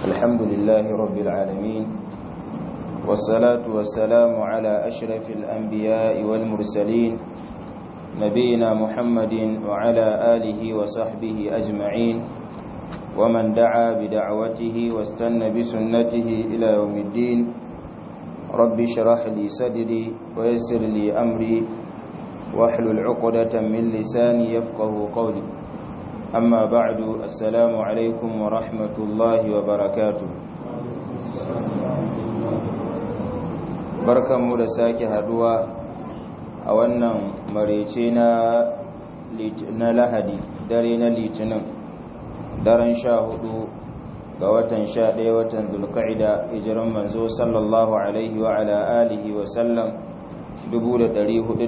الحمد لله رب العالمين والصلاة والسلام على أشرف الأنبياء والمرسلين نبينا محمد وعلى آله وصحبه أجمعين ومن دعا بدعوته واستنى بسنته إلى يوم الدين رب شرح لي صدري ويسر لي أمري واحلل عقدة من لساني يفقه قولي أما بعد السلام عليكم ورحمة الله وبركاته barkanmu da sake haduwa a wannan marece na lahadi dare na litinin daren sha hudu ga watan sha ɗaya watan dulka'ida hijiran manzo sallallahu alaihi wa ala alihi wa sallam 446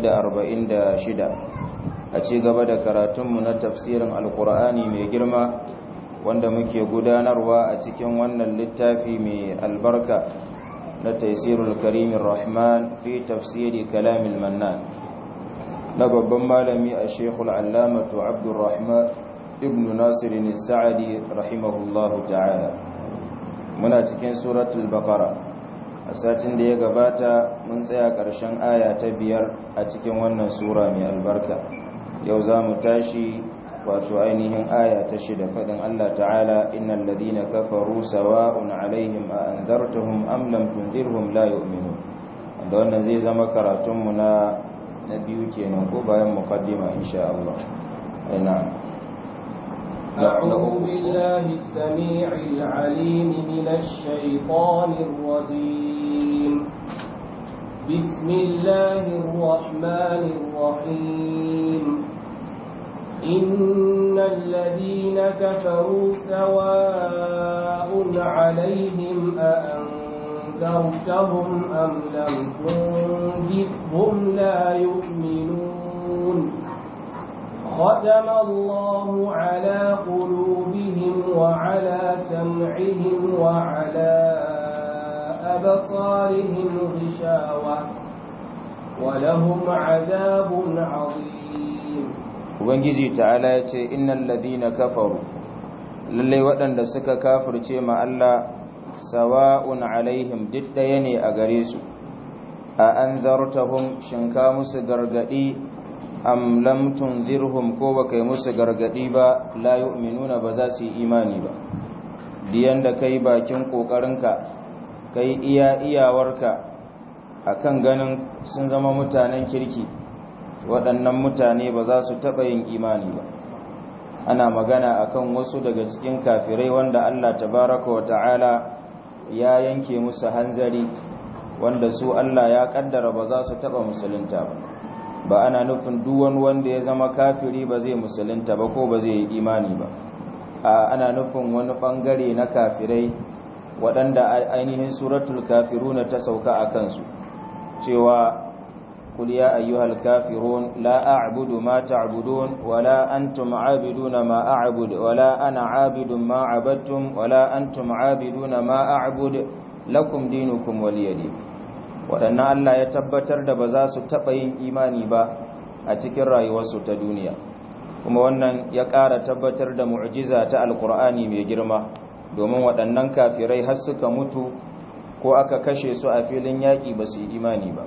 a ci gaba da karatunmu na tafsirin alkur'ani mai girma wanda muke gudanarwa a cikin wannan littafi mai albarka na taisirul karimin rahman fi tafsiri kalamin mannan na babban malami a shekul allamatu abdurrahman ibn nasirin sa'adi rahimahullahu ta'ala muna cikin suratul baqara a satin da ya gabata mun tsaya ƙarshen aya ta biyar a cikin wannan sura mai albarka yau za mu tashi wato ainihin aya ta shida faɗin Allah ta'ala innal ladhina kafaru sawa'un alaihim a anzartahum am lam tunzirhum la yu'minun wanda wannan zai zama karatun mu na na biyu kenan ko bayan muqaddima insha Allah na'am أعوذ بالله السميع العليم من الشيطان الرجيم بسم الله الرحمن الرحيم إن الذين كفروا سواء عليهم أأنذرتهم أم لم تنذرهم لا يؤمنون ختم الله على قلوبهم وعلى سمعهم وعلى أبصارهم غشاوة ولهم عذاب عظيم ubangiji ta'ala ya ce innal ladina kafaru lalle waɗanda suka kafirce ma Allah sawa'un alaihim duk ɗaya ne a gare su a anzartahum shinka musu gargadi am lam tunzirhum ko baka yi musu gargadi ba la yu'minuna ba za su yi imani ba diyan da kai bakin kokarinka kai iya iyawarka akan ganin sun zama mutanen kirki waɗannan mutane ba za su taɓa yin imani ba ana magana akan wasu daga cikin kafirai wanda Allah tabaraka wa ta'ala ya yanke musu hanzari wanda su Allah ya kaddara ba za su taɓa musulunta ba ba ana nufin duwan wanda ya zama kafiri ba zai musulunta ba ko ba zai yi imani ba a ana nufin wani ɓangare na kafirai waɗanda ainihin suratul kafiruna ta sauka a kansu cewa قل يا أيها الكافرون لا أعبد ما تعبدون ولا أنتم عابدون ما أعبد ولا أنا عابد ما عبدتم ولا أنتم عابدون ما أعبد لكم دينكم ولي دين waɗannan Allah ya tabbatar da ba za su taɓa yin imani ba a cikin rayuwarsu ta duniya kuma wannan ya ƙara tabbatar da mu'jiza ta alkur'ani mai girma domin waɗannan kafirai har suka mutu ko aka kashe su a filin yaƙi ba su yi imani ba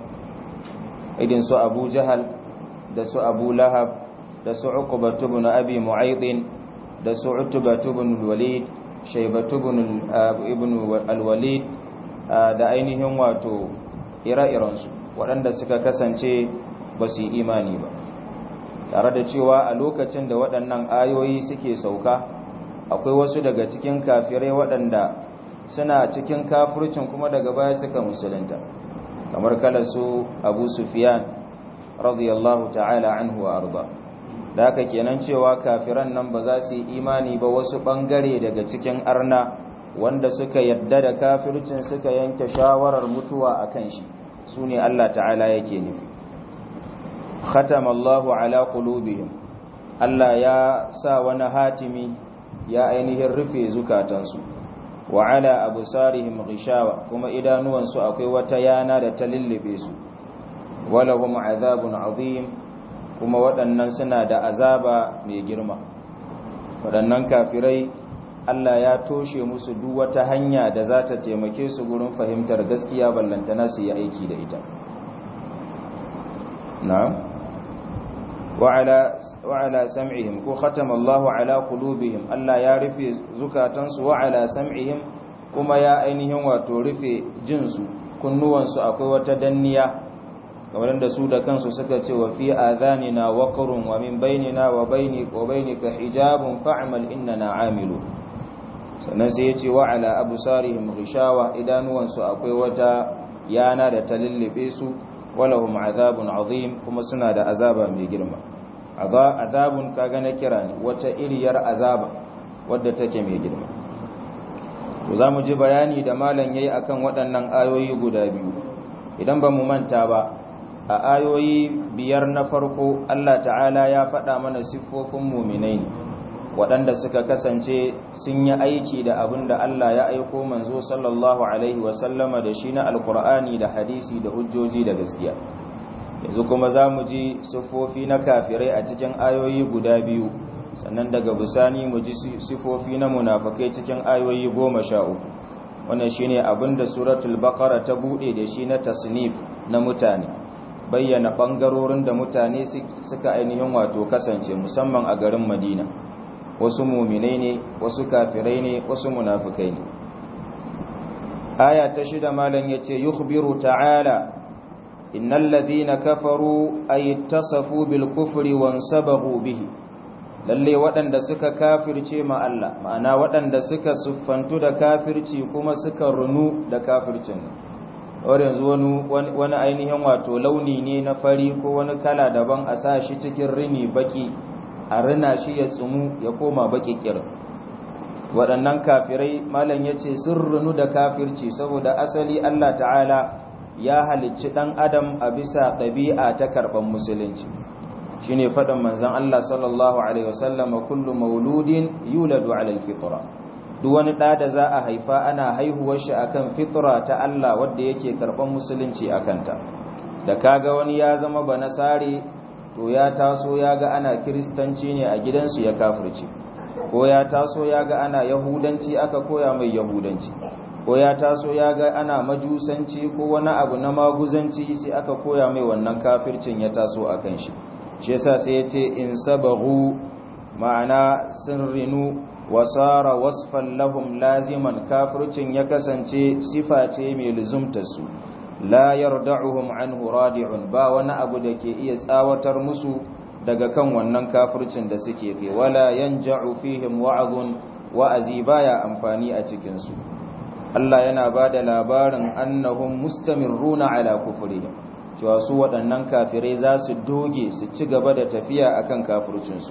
idin su abu jahal da su abu lahab da su uqbatu ibn abi mu'aydin da su utbatu ibn walid shaybatu ibn al-walid da ainihin wato ire-iren su waɗanda suka kasance ba su yi imani ba tare da cewa a lokacin da waɗannan ayoyi suke sauka akwai wasu daga cikin kafirai waɗanda suna cikin kafircin kuma daga baya suka musulunta kamar kala su abu sufiyan radiyallahu ta'ala anhu wa arda da haka kenan cewa kafiran nan ba za su yi imani ba wasu bangare daga cikin arna wanda suka yadda da kafircin suka yanke shawarar mutuwa akan shi su ne Allah ta'ala yake nufi khatama Allahu ala qulubihim Allah ya sa wani hatimi ya ainihin rufe zukatansu wa ala absarihim ghishawa kuma idanuwansu akwai wata yana da ta lullube su walahum azabun azim kuma waɗannan suna da azaba mai girma waɗannan kafirai Allah ya toshe musu duk wata hanya da za ta taimake su gurin fahimtar gaskiya ballantana su yi aiki da ita na'am wa'ala wa'ala sam'ihim ko khatama Allahu ala qulubihim Allah ya rufe zukatansu wa'ala sam'ihim kuma ya ainihin wato rufe jinsu kunnuwansu akwai wata danniya kamar da su da kansu suka ce wa fi adhanina waqrun wa min bainina wa baini wa bainika hijabun fa'mal innana amilu sannan sai yace wa ala absarihim ghishawa idanuwansu akwai wata yana da ta lullube su walahum azabun azim kuma suna da azaba mai girma azabun kaga na kira ne wata iriyar azaba wadda take mai girma to za mu ji bayani da malam yayi akan waɗannan ayoyi guda biyu idan ba mu manta ba a ayoyi biyar na farko Allah ta'ala ya faɗa mana siffofin muminai ne waɗanda suka kasance sun yi aiki da abin da Allah ya aiko manzo sallallahu alaihi wasallama da shi na alkur'ani da hadisi da hujjoji da gaskiya yanzu kuma za mu ji siffofi na kafirai a cikin ayoyi guda biyu sannan daga bisani mu ji sifofi na munafakai cikin ayoyi goma sha uku wannan shine abin da suratul baqara ta bude da shi na tasnif na mutane bayyana bangarorin da mutane suka ainihin wato kasance musamman a garin madina wasu muminai ne wasu kafirai ne wasu munafikai ne aya ta shida malam yace yukhbiru ta'ala innal ladhina kafaru ay ittasafu bil kufri wansabaghu bihi lalle waɗanda suka kafirce ma Allah ma'ana waɗanda suka siffantu da kafirci kuma suka runu da kafircin wani yanzu wani wani ainihin wato launi ne na fari ko wani kala daban a sa shi cikin rini baki a rina shi ya tsumu ya koma baki kir waɗannan kafirai malam ya ce sun runu da kafirci saboda asali Allah ta'ala ya halicci ɗan adam a bisa ɗabi'a ta karɓar musulunci shi ne faɗin manzan Allah sallallahu Alaihi wasallam kullu mauludin yuladu alal fitra duk wani ɗa da za a haifa ana haihuwar shi akan fitra ta Allah wadda yake karɓar musulunci a kanta da kaga wani ya zama ba nasare to ya taso ya ga ana kiristanci ne a gidansu ya kafirce ko ya taso ya ga ana yahudanci aka koya mai yahudanci ko ya taso ya ga ana majusanci ko wani abu na maguzanci sai aka koya mai wannan kafircin ya taso a kan shi shi yasa sai ya ce in sabahu ma'ana sun rinu wasara wasfan lahum laziman kafircin ya kasance sifa ce mai luzumtarsu la yarda'uhum anhu radi'un ba wani abu da ke iya tsawatar musu daga kan wannan kafircin da suke kai wala yanja'u fihim wa'azun wa'azi baya amfani a cikin su Allah yana bada labarin annahum mustamirruna ala kufrihim cewa su waɗannan kafirai za su doge su ci gaba da tafiya akan kafircinsu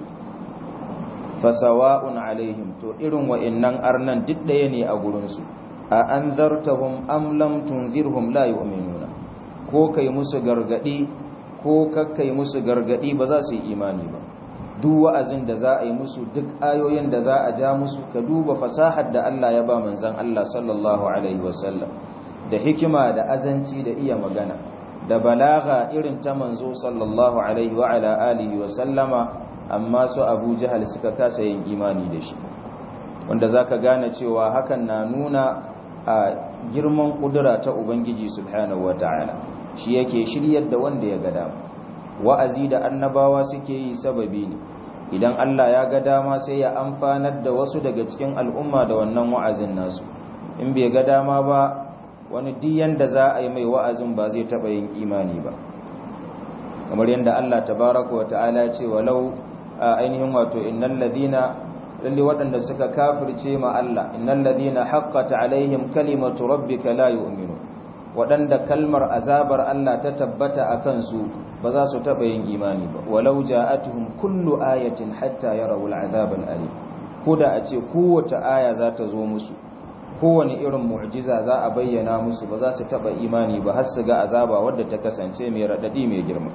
fasawa'un alaihim to irin wa'annan arnan duk ɗaya ne a gurinsu a an zartahum am lam tunzirhum la yu'minuna ko kai musu gargadi ko kakkai musu gargadi ba za su yi imani ba duk wa'azin da za a yi musu duk ayoyin da za a ja musu ka duba fasahar da Allah ya ba manzon Allah sallallahu alaihi wasallam da hikima da azanci da iya magana da balaga irin ta manzo sallallahu alaihi wa ala alihi wa sallama amma su Abu Jahal suka kasa yin imani da shi wanda zaka gane cewa hakan na nuna a girman kudura ta Ubangiji subhanahu wataala shi yake shiryar da wanda ya ga dama wa'azi da annabawa suke yi sababi ne idan Allah ya ga dama sai ya amfanar da wasu daga cikin al'umma da wannan wa'azin nasu in bai ga dama ba wani diyan da za a yi mai wa'azin ba zai taɓa yin imani ba kamar yadda Allah tabaraka wa ta'ala ce walau ainihin wato innal ladina lalle waɗanda suka kafirce ma Allah innal ladina haqqat alaihim kalimatu rabbika la yu'minu waɗanda kalmar azabar Allah ta tabbata akan su ba za su taɓa yin imani ba walau ja'atuhum kullu ayatin hatta yarawul azabal alim koda a ce kowace aya za ta zo musu kowane irin mu'jiza za a bayyana musu ba za su taba imani ba har su ga azaba wadda ta kasance mai radadi mai girma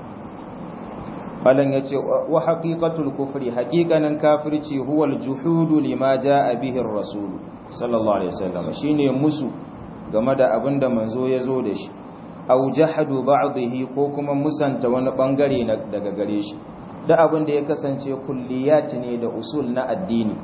balan yace wa haqiqatul kufri haqiqanan kafirci huwa al-juhudu lima jaa bihi ar-rasul sallallahu alaihi wasallam shine musu game da abinda manzo ya zo da shi aw jahadu ba'dihi ko kuma musanta wani bangare daga gare shi da abin da ya kasance kulliyati ne da usul na addini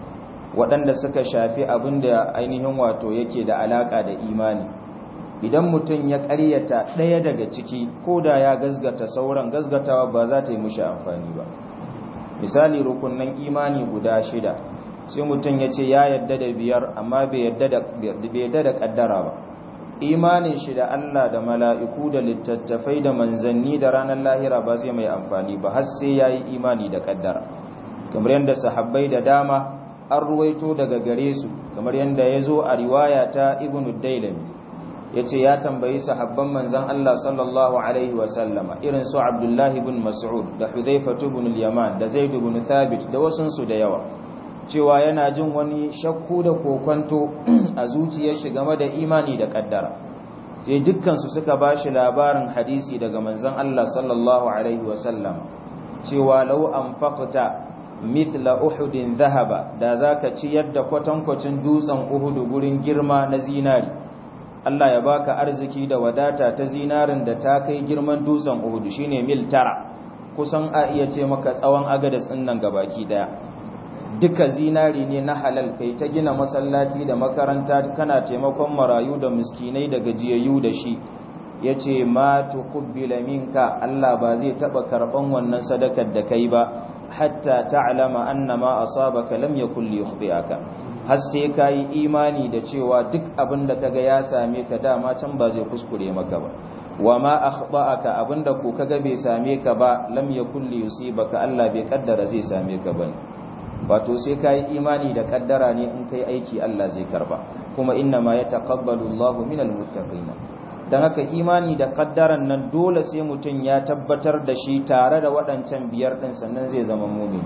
waɗanda suka shafi abin da ainihin wato yake da alaƙa da imani idan mutum ya ƙaryata ɗaya daga ciki ko da ya gazgata sauran gazgatawa ba za ta yi mushi amfani ba misali rukunan imani guda shida sai mutum ya ce ya yadda da biyar amma bai yadda da ƙaddara ba imanin shi da Allah da mala'iku da littattafai da manzanni da ranar lahira ba zai mai amfani ba har sai ya yi imani da ƙaddara kamar yadda sahabbai da dama an ruwaito daga gare su kamar yadda ya zo a riwaya ta ibn dailami ya ce ya tambayi sahabban manzan Allah sallallahu Alaihi wasallama irin su abdullahi bin mas'ud da hudaifatu bin yaman da zaidu bin thabit da wasunsu da yawa cewa yana jin wani shakku da kokwanto a zuciyar shi game da imani da kaddara sai dukkansu suka ba shi labarin hadisi daga manzan Allah sallallahu Alaihi wasallama cewa lau an faƙta mithla uhudin zahaba da za ka ci yadda kwatankwacin dutsen uhudu gurin girma na zinari Allah ya baka arziki da wadata ta zinarin da ta kai girman dutsen uhudu shine mil tara kusan a iya ce maka tsawon agadas ɗin nan gabaki daya duka zinari ne na halal kai ta gina masallaci da makaranta kana taimakon marayu da miskinai da gajiyayyu da shi yace ma tuqbila minka Allah ba zai taba karban wannan sadakar da kai ba hatta ta'lama anna ma asabaka lam yakul liyukhbi'aka har sai kai imani da cewa duk abin da kaga ya same ka dama can ba zai kuskure maka ba wa ma akhta'aka abinda ko kaga bai same ka ba lam yakul liyusibaka Allah bai kaddara zai same ka bane wato sai kai imani da kaddara ne in kai aiki Allah zai karba kuma inna ma yataqabbalu Allahu minal muttaqin don haka imani da kaddaran nan dole sai mutum ya tabbatar da shi tare da waɗancan biyar ɗin sannan zai zama mumin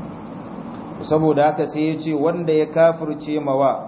saboda haka sai ya ce wanda ya kafirce mawa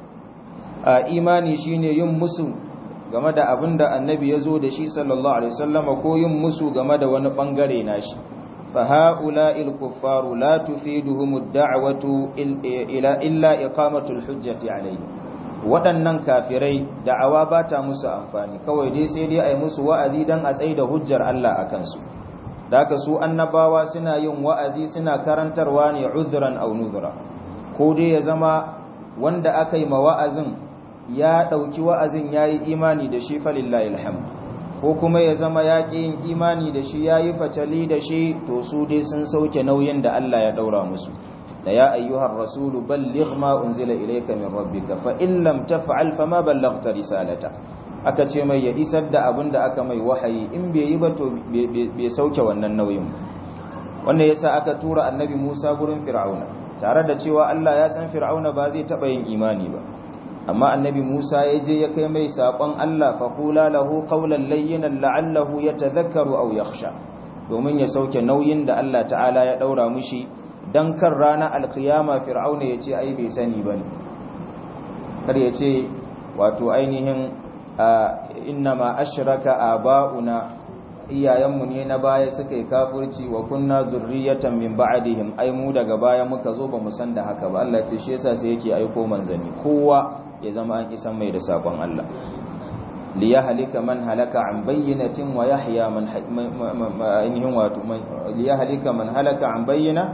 a imani shine yin musu game da abin da annabi ya zo da shi sallallahu alaihi wasallama ko yin musu game da wani ɓangare nashi fa ha'ula'il kuffaru la tufiduhum ad-da'watu ila illa iqamatul hujjati alayhi waɗannan kafirai da'awa ba ta musu amfani kawai dai sai dai a yi musu wa'azi don a tsaye da hujjar Allah a kansu da haka su annabawa suna yin wa'azi suna karantarwa ne uzuran au nuzura ko dai ya zama wanda aka yi ma wa'azin ya ɗauki wa'azin ya yi imani da shi falillahi alhamd ko kuma ya zama ya ƙi yin imani da shi ya yi fatali da shi to su dai sun sauke nauyin da Allah ya ɗaura musu da ya ayyuhar rasulu balligh ma unzila ilayka min rabbika fa in lam taf'al fama ballaghta risalata aka ce mai ya isar da abin da aka mai wahayi in bai yi ba to bai sauke wannan nauyin wannan yasa aka tura annabi Musa gurin Fir'auna tare da cewa Allah ya san Fir'auna ba zai taba yin imani ba amma annabi Musa ya je ya kai mai sakon Allah fa qula lahu qawlan layyinan la'allahu yatadhakkaru aw yakhsha domin ya sauke nauyin da Allah ta'ala ya daura mushi dan kan rana alkiyama fir'auna ya ce ai bai sani ba ne kar ya ce wato ainihin innama ashraka aba'una iyayenmu ne na baya suka yi kafirci wa kunna zurriyatan min ba'dihim ai mu daga baya muka zo ba mu san da haka ba Allah ce shi yasa sai yake aiko manzanni kowa ya zama an isan mai da sakon Allah liyahlika man halaka an bayyinatin wa yahya man ainihin wato liyahlika man halaka an bayyina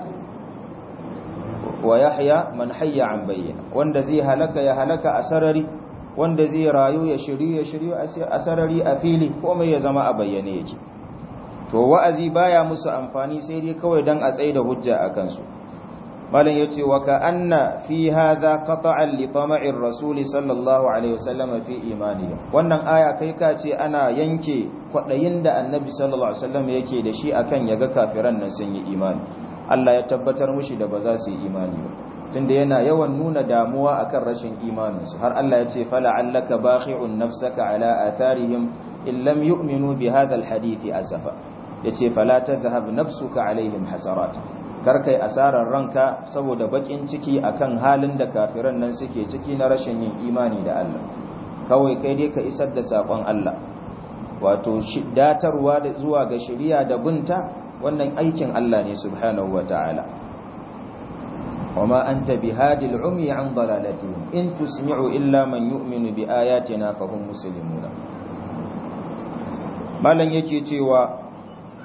wa yahya man hayya an bayyana wanda zai halaka ya halaka a sarari wanda zai rayu ya shiryu ya shiryu a sarari a fili komai ya zama a bayyane yake to wa'azi baya musu amfani sai dai kawai dan a tsaye da hujja a kansu malam yace wa ka anna fi hadha qata'an li tama'ir rasul sallallahu alaihi wasallam fi imanihim wannan aya kai ka ce ana yanke kwadayin da annabi sallallahu alaihi wasallam yake da shi akan yaga kafiran nan sun yi imani Allah ya tabbatar mushi da ba za su yi imani ba tunda yana yawan nuna damuwa akan rashin imaninsu har Allah ya ce fala allaka bakhi'un nafsaka ala atharihim in lam yu'minu bi hadha alhadith asafa yace fala tadhhab nafsuka alaihim hasarat kar kai asarar ranka saboda bakin ciki akan halin da kafiran nan suke ciki na rashin yin imani da Allah kawai kai dai ka isar da sakon Allah wato datarwa zuwa ga shari'a da binta wannan aikin Allah ne subhanahu wa ta'ala wama anta bihadil umi an dalalatihim in tusmi'u illa man yu'minu bi ayatina fahum muslimuna malan yake cewa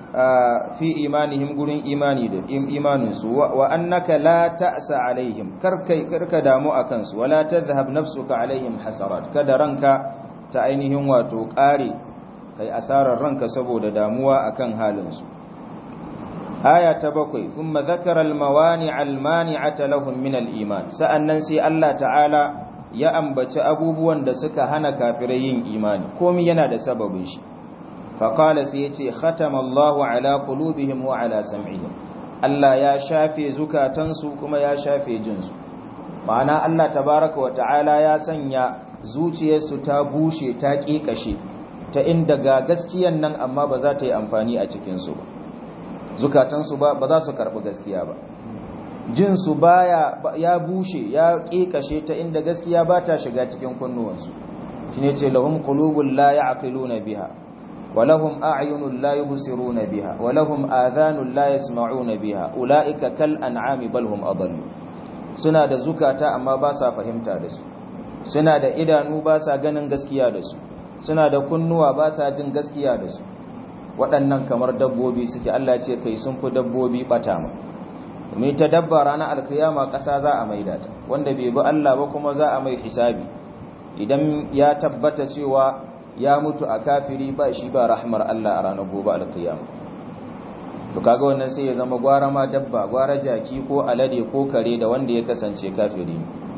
fi imanihim gurin imani da imaninsu wa annaka la ta'sa alaihim karkai karka damu akan su wala tadhhab nafsuka alaihim hasarat kada ranka ta ainihin wato kare kai asarar ranka saboda damuwa akan halin su aya ta bakwai thumma dhakara almawani' almani'ata lahum min aliman sa'annan sai Allah ta'ala ya ambaci abubuwan da suka hana kafirai yin imani komai yana da sababin shi faƙala sai ya ce khatamallahu ala qulubihim wa ala sam'ihim Allah ya shafe zukatansu kuma ya shafe jinsu ma'ana Allah tabaraka wa ta'ala ya sanya zuciyarsu ta bushe ta ƙiƙashe ta inda ga gaskiyan nan amma ba za ta yi amfani a cikinsu ba zukatansu ba ba za su karɓi gaskiya ba jinsu baya ya bushe ya ƙiƙashe ta inda gaskiya ba ta shiga cikin kunnuwansu shine ce lahum qulubun la ya'qiluna biha ولهم أعين لا يبصرون بها ولهم آذان لا يسمعون بها أولئك كالأنعام بل هم أضل suna da zukata amma ba sa fahimta da su suna da idanu ba sa ganin gaskiya da su suna da kunnuwa ba sa jin gaskiya da su waɗannan kamar dabbobi suke Allah ce kai sun fi dabbobi bata ma domin ta dabba ranar alkiyama ƙasa za a maida ta wanda bai bi Allah ba kuma za a mai hisabi idan ya tabbata cewa ya mutu a kafiri ba shi ba rahmar Allah a ranar gobe alkiyama to kaga wannan sai ya zama gwara ma dabba gwara jaki ko alade ko kare da wanda ya kasance kafiri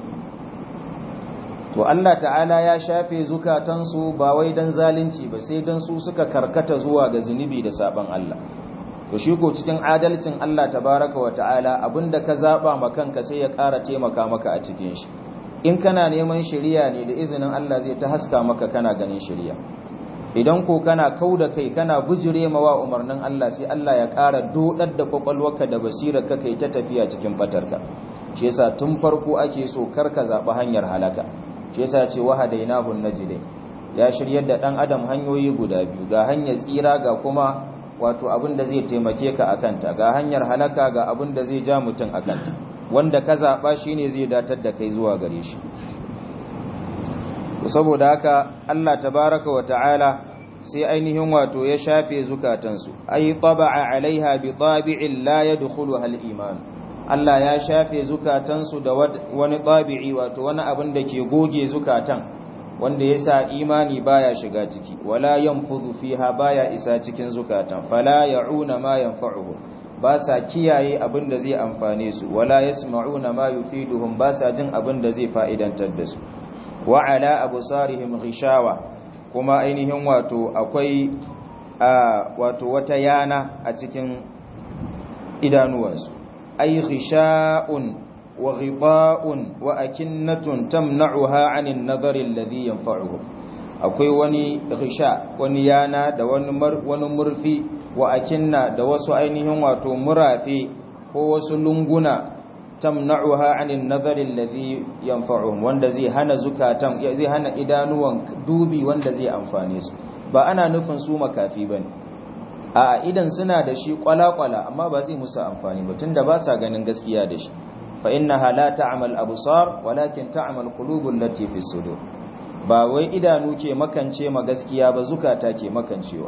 to Allah ta'ala ya shafe zukatansu ba wai dan zalunci ba sai dan su suka karkata zuwa ga zunubi da saban Allah to shi ko cikin adalcin Allah tabaraka wa ta'ala abinda ka zaba ma kanka sai ya ƙara taimaka maka a cikin shi in kana neman shiriya ne da izinin Allah zai ta haska maka kana ganin shiriya idan ko kana kauda kai kana bujire mawa umarnin Allah sai Allah ya ƙara dodar da kwakwalwarka da basirar ka kai ta tafiya cikin fatarka shi yasa tun farko ake so karka zaɓi hanyar halaka shi yasa ce wahadainahu najidai ya shiryar da dan adam hanyoyi guda biyu ga hanyar tsira ga kuma wato abin da zai taimake ka akanta ga hanyar halaka ga abin da zai ja mutum akanta wanda ka zaɓa shi ne zai datar da kai zuwa gare shi saboda haka Allah tabaraka wa ta'ala sai ainihin wato ya shafe zukatansu ai taba'a alaiha bi tabi'in la yadkhuluha al-iman Allah ya shafe zukatansu da wani tabi'i wato wani abin da ke goge zukatan wanda yasa imani baya shiga ciki wala yanfuzu fiha baya isa cikin zukatan fala ya'una ma yanfa'uhu ba sa kiyaye abin da zai amfane su wala yasma'una ma yufiduhum ba sa jin abin da zai fa'idantar da su wa ala absarihim ghishawa kuma ainihin wato akwai wato wata yana a cikin idanuwansu ay ghisha'un wa ghiba'un wa akinnatun tamna'uha 'anil nadhari alladhi yanfa'uhum akwai wani ghisha wani yana da wani wani murfi wa akinna da wasu ainihin wato murafi ko wasu lunguna tamna'uha 'anil nadhari alladhi yanfa'uhum wanda zai hana zukatan zai hana idanuwan dubi wanda zai amfane su ba ana nufin su makafi bane a idan suna da shi kwala-kwala amma ba zai musu amfani ba tunda ba sa ganin gaskiya da shi fa innaha la ta'mal absar walakin ta'mal qulubul lati fi sudur ba wai idanu ke makance ma gaskiya ba zukata ke makancewa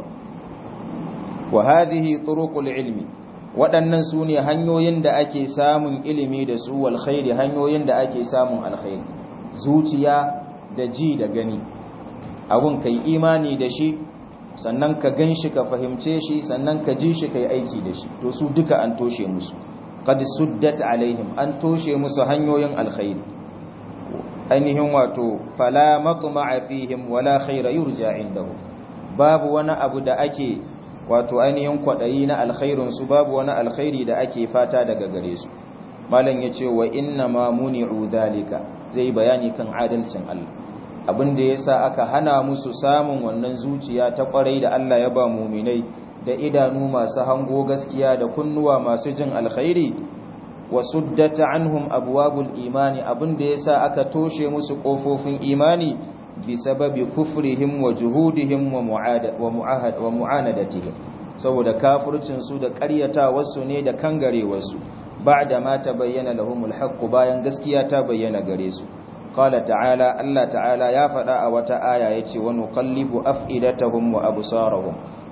wa hadhihi turuqul ilmi waɗannan su ne hanyoyin da ake samun ilimi da su wal khairi hanyoyin da ake samun alkhairi zuciya da ji da gani abun kai imani da shi sannan ka gan shi ka fahimce shi sannan ka ji shi ka yi aiki da shi to su duka an toshe musu qad suddat alaihim an toshe musu hanyoyin alkhairi ainihin wato fala matma'a fihim wala khaira yurja indahu babu wani abu da ake wato ainihin kwadayi na alkhairin su babu wani alkhairi da ake fata daga gare su malam yace wa inna ma muni'u dhalika zai bayani kan adalcin Allah abin da yasa aka hana musu samun wannan zuciya ta kwarai da Allah ya ba muminai da idanu masu hango gaskiya da kunnuwa masu jin alkhairi wa suddata anhum abwabul imani abin da yasa aka toshe musu kofofin imani bi sababi kufrihim wa juhudihim wa mu'ada wa mu'ahad wa mu'anadatihim saboda kafircin su da ƙaryatawarsu ne da kangarewarsu ba'da ma tabayyana lahumul haqq bayan gaskiya ta bayyana gare su qala ta'ala Allah ta'ala ya faɗa a wata aya yace wa nuqallibu af'idatahum wa absarahum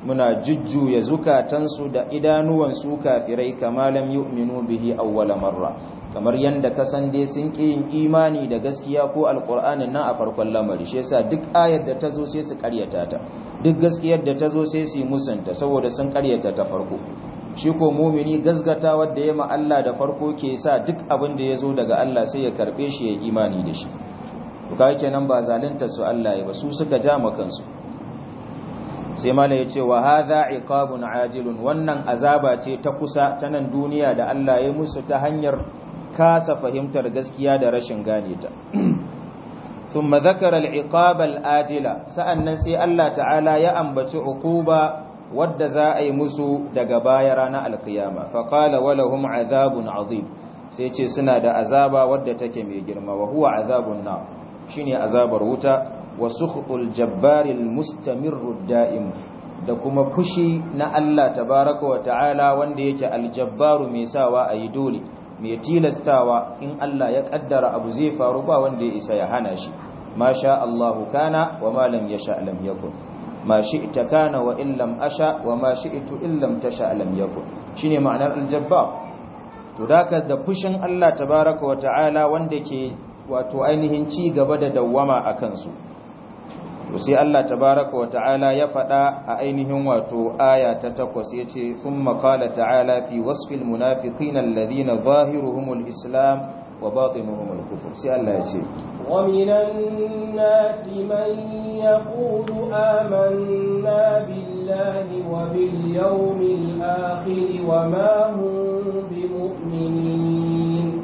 muna jujjuya zukatansu da idanuwan su kafirai kama lam yu'minu bihi awwala marra kamar yanda kasan dai sun ƙi yin imani da gaskiya ko alƙur'anin nan a farkon lamari shi yasa duk ayar da ta zo sai su ƙaryata ta duk gaskiyar da ta zo sai su yi musanta saboda sun ƙaryata ta farko shi ko mumini gazgata wadda ya ma Allah da farko ke sa duk abin da ya zo daga Allah sai ya karɓe shi ya imani da shi to kai kenan ba zalunta su Allah ya ba su suka ja kansu sai mala ya ce wa hadha iqabun ajilun wannan azaba ce ta kusa ta nan duniya da Allah ya musu ta hanyar kasa fahimtar gaskiya da rashin gane ta thumma dhakara al-iqab al-ajila sa'annan sai Allah ta'ala ya ambaci uquba wadda za a yi musu daga baya ranar alkiyama fa qala wa lahum azabun azim sai ce suna da azaba wadda take mai girma wa huwa azabun nar shine azabar wuta wa sukhul jabbaril mustamirru da'im da kuma fushi na Allah tabaraka wa ta'ala wanda yake aljabbaru mai sawa ayi dole mai tilastawa in Allah ya kaddara abu zai faru ba wanda ya isa ya hana shi ma sha Allahu kana wa ma lam yasha lam yakun ma shi'ta kana wa in lam asha wa ma shi'tu in lam tasha lam yakun shine ma'anar aljabbar to daka da fushin Allah tabaraka wa ta'ala wanda ke wato ainihin ci gaba da dawwama akan su to sai Allah tabaraka wa ta'ala ya faɗa a ainihin wato aya ta takwas yace thumma qala ta'ala fi wasfil munafiqina alladhina zahiruhumul islam wa batinuhumul kufr sai Allah yace wa minan nasi man yaqulu amanna billahi wa bil yawmil akhir wa ma hum bimu'minin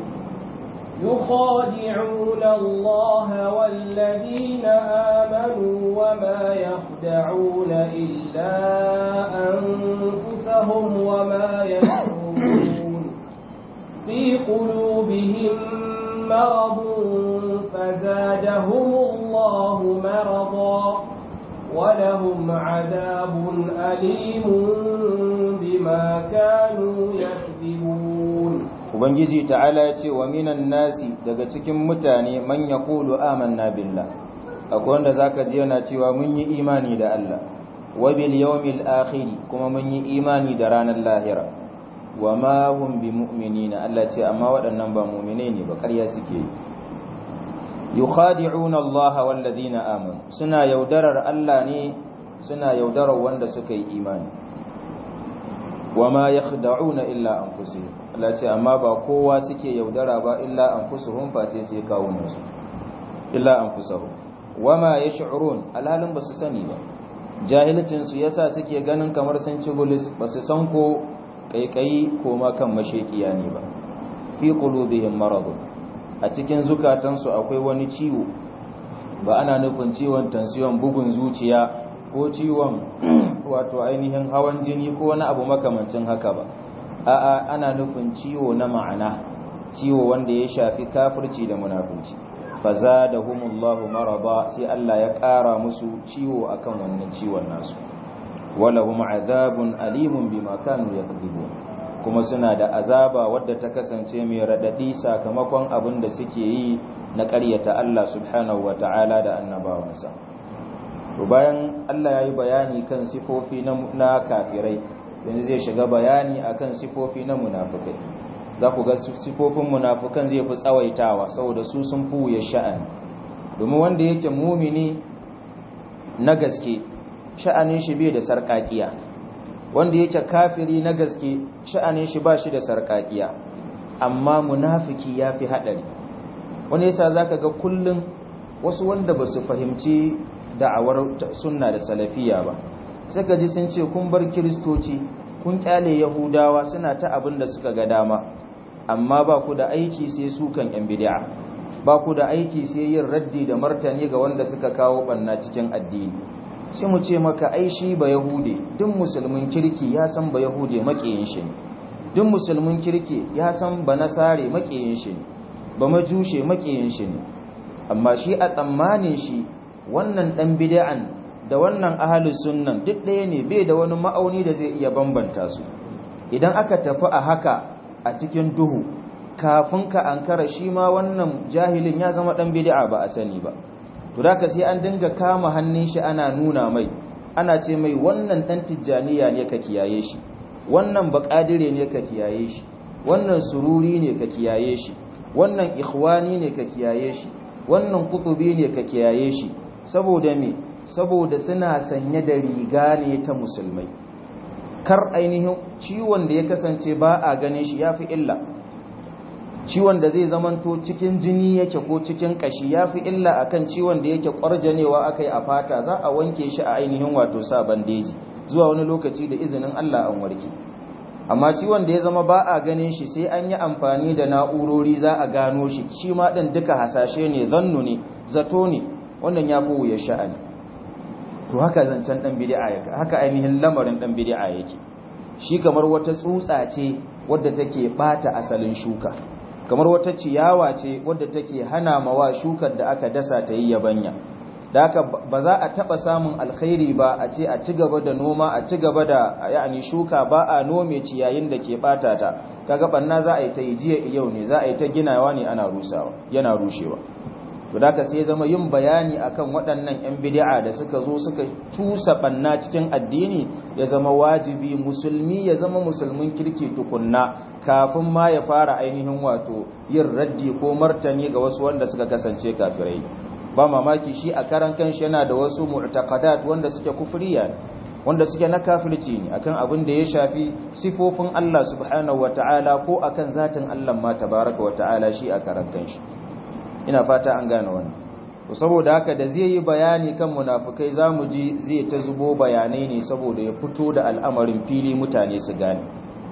يخادعون الله والذين آمنوا وما يخدعون إلا أنفسهم وما يشعرون في قلوبهم مرض فزادهم الله مرضا ولهم عذاب أليم بما كانوا يكذبون ubangiji ta'ala ya ce wa minan nasi daga cikin mutane man yaqulu amanna billah akwai wanda zaka ji yana cewa mun yi imani da Allah wa bil yawmil akhir kuma mun yi imani da ranar lahira wa ma hum bimu'minina Allah ce amma waɗannan ba mu'mine ne ba ƙarya suke yi yukhadi'una Allah wal ladina amanu suna yaudarar Allah ne suna yaudarar wanda suka yi imani wa ma yakhda'una illa anfusihim Allah ce amma ba kowa suke yaudara ba illa anfusuhum face sai kawunan su illa anfusuhum wama yash'urun alhalin basu sani ba jahilcin su yasa suke ganin kamar sun ci bulis basu san ko kaikayi ko ma kan mashekiya ne ba fi qulubihim maradun a cikin zukatansu akwai wani ciwo ba ana nufin ciwon tansiyon bugun zuciya ko ciwon wato ainihin hawan jini ko wani abu makamancin haka ba a'a ana nufin ciwo na ma'ana ciwo wanda ya shafi kafirci da munafunci fazadahumullahu marada sai Allah ya ƙara musu ciwo akan wannan ciwon nasu walahum azabun alimun bima kanu yakذibun kuma suna da azaba wadda ta kasance mai radadi sakamakon abin da suke yi na ƙaryata Allah subhanahu wata'ala da annabawansa to bayan Allah ya yi bayani kan sifofi na kafirai yanzu zai shiga bayani akan sifofi na munafukai za ku ga sifofin munafukan zai fi tsawaitawa saboda su sun fuye sha'ani domin wanda yake mumini na gaske sha'anin shi bai da sarƙaƙiya wanda yake kafiri na gaske sha'anin shi ba shi da sarƙaƙiya amma munafiki ya fi haɗari wani yasa za ka ga kullum wasu wanda ba su fahimci da'awar sunna da salafiya ba sai ka ji sun ce kun bar kiristoci kun kyale yahudawa suna ta abin da suka ga dama amma ba ku da aiki sai sukan yan bid'a ba ku da aiki sai yin raddi da martani ga wanda suka kawo banna cikin addini sai mu ce maka ai shi ba yahude duk musulmin kirki ya san ba yahude makiyin shi ne duk musulmin kirki ya san ba nasare makiyin shi ne ba majushe makiyin shi ne amma shi a tsammanin shi wannan dan bid'an da wannan ahalus sunnan duk ɗaya ne bai da wani ma'auni da zai iya bambanta su idan aka tafi a haka a cikin duhu kafin ka ankara shi ma wannan jahilin ya zama ɗan bid'a ba a sani ba to da sai an dinga kama hannun shi ana nuna mai ana ce mai wannan dan tijjaniya ne ka kiyaye shi wannan baƙadire ne ka kiyaye shi wannan sururi ne ka kiyaye shi wannan ikhwani ne ka kiyaye shi wannan kutubi ne ka kiyaye shi saboda me saboda suna sanye da riga ne ta musulmai kar ainihin ciwon da ya kasance ba a ganin shi yafi illa ciwon da zai zamanto cikin jini yake ko cikin kashi yafi illa akan ciwon da yake kwarjanewa akai a fata za a wanke shi a ainihin wato sa bandeji zuwa wani lokaci da izinin Allah an warke amma ciwon da ya zama ba a ganin shi sai an yi amfani da na'urori za a gano shi shi ma ɗin duka hasashe ne zannu ne zato ne wannan ya fi wuya sha'ani to haka zancen ɗan bidi'a yake haka ainihin lamarin ɗan bidi'a yake shi kamar wata tsutsa ce wadda take ɓata asalin shuka kamar wata ciyawa ce wadda take hana mawa shukar da aka dasa ta yi yabanya da haka ba za a taba samun alkhairi ba a ce a ci gaba da noma a ci gaba da yani shuka ba a nome ciyayin da ke bata ta kaga banna za a yi ta jiya yau ne za a yi ta ginawa ne ana rusawa yana rushewa to da sai zama yin bayani akan waɗannan yan bid'a da suka zo suka cusa banna cikin addini ya zama wajibi musulmi ya zama musulmin kirki tukunna kafin ma ya fara ainihin wato yin raddi ko martani ga wasu wanda suka kasance kafirai ba mamaki shi a karan kanshi yana da wasu mu'taqadat wanda suke kufriya wanda suke na kafirci ne akan abin da ya shafi sifofin Allah subhanahu wata'ala ko akan zatin Allah ma tabaraka wata'ala shi a karan kanshi ina fata an gane wannan to saboda haka da zai yi bayani kan munafikai zamu ji zai ta zubo bayanai ne saboda ya fito da al'amarin fili mutane su gane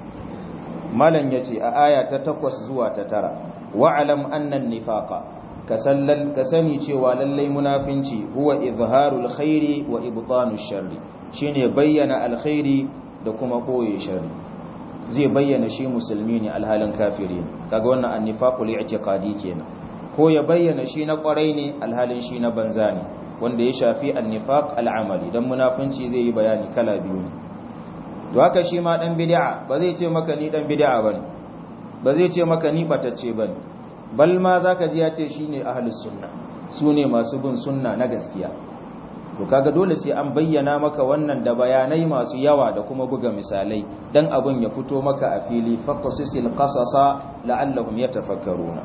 malam yace a aya ta 8 zuwa ta 9 wa'lam anna an-nifaqa ka sani cewa lallai munafinci huwa izharul khairi wa ibtanush sharri shine bayyana alkhairi da kuma koye sharri zai bayyana shi musulmi ne alhalin kafiri kaga wannan annifaqul i'tiqadi kenan ko ya bayyana shi na kwarai ne alhalin shi na banza ne wanda ya shafi annifaq al'amali dan munafinci zai yi bayani kala biyu ne to haka shi ma dan bid'a ba zai ce maka ni dan bid'a bane ba zai ce maka ni batacce bane bal ma zaka ji ya ce shine ahlus sunna sune masu bin sunna na gaskiya to kaga dole sai an bayyana maka wannan da bayanai masu yawa da kuma buga misalai dan abun ya fito maka a fili faqasisil qasasa la'allahum yatafakkaruna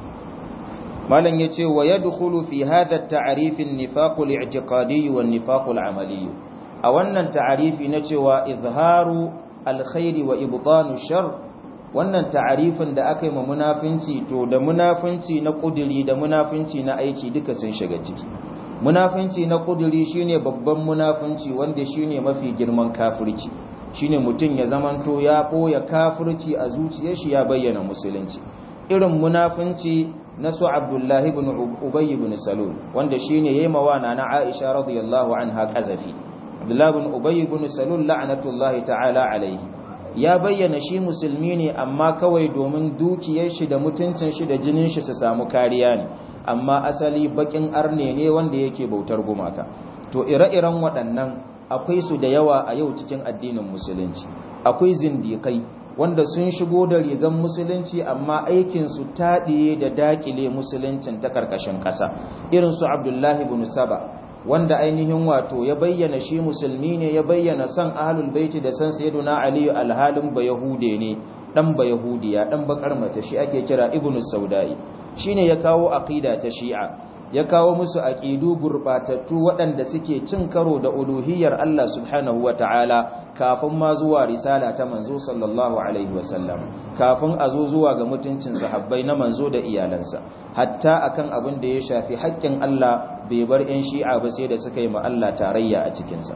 malan yace wa yadkhulu fi hadha at-ta'rif an-nifaq al-i'tiqadi wa an-nifaq al-amali a wannan ta'arifi na cewa izharu alkhairi wa ibtanu shar wannan ta'arifin da aka yi ma munafinci to da munafinci na kuduri da munafinci na aiki duka sun shiga ciki munafinci na kuduri shine babban munafinci wanda shine mafi girman kafirci shine mutum ya zamanto ya boye kafirci a zuciyar shi ya bayyana musulunci irin munafinci na su Abdullahi ibn Ubay ibn Salul wanda shine yayi mawana na Aisha radiyallahu anha kazafi Abdullahi ibn Ubay ibn Salul la'natullahi ta'ala alaihi ya bayyana shi musulmi ne amma kawai domin dukiyar shi da mutuncin shi da jinin shi su samu kariya ne amma asali bakin arne ne wanda yake bautar gumaka to ire-iren waɗannan akwai su da yawa a yau cikin addinin musulunci akwai zindikai wanda sun shigo da rigan musulunci amma aikin su taɗiye da dakile musuluncin ta karkashin ƙasa irin su Abdullahi ibn Saba wanda ainihin wato ya bayyana shi musulmi ne ya bayyana san ahlul baiti da san sayyiduna ali alhalin ba yahude ne dan ba yahudiya dan bakar mace shi ake kira ibnu saudai shine ya kawo aqida ta shi'a ya kawo musu aqidu gurbatattu waɗanda suke cin karo da uluhiyar Allah subhanahu wataala kafin ma zuwa risala ta manzo sallallahu alaihi wasallam kafin a zo zuwa ga mutuncin sahabbai na manzo da iyalansa hatta akan abin da ya shafi haƙƙin Allah bai bar 'yan shi'a ba sai da suka yi ma Allah tarayya a cikinsa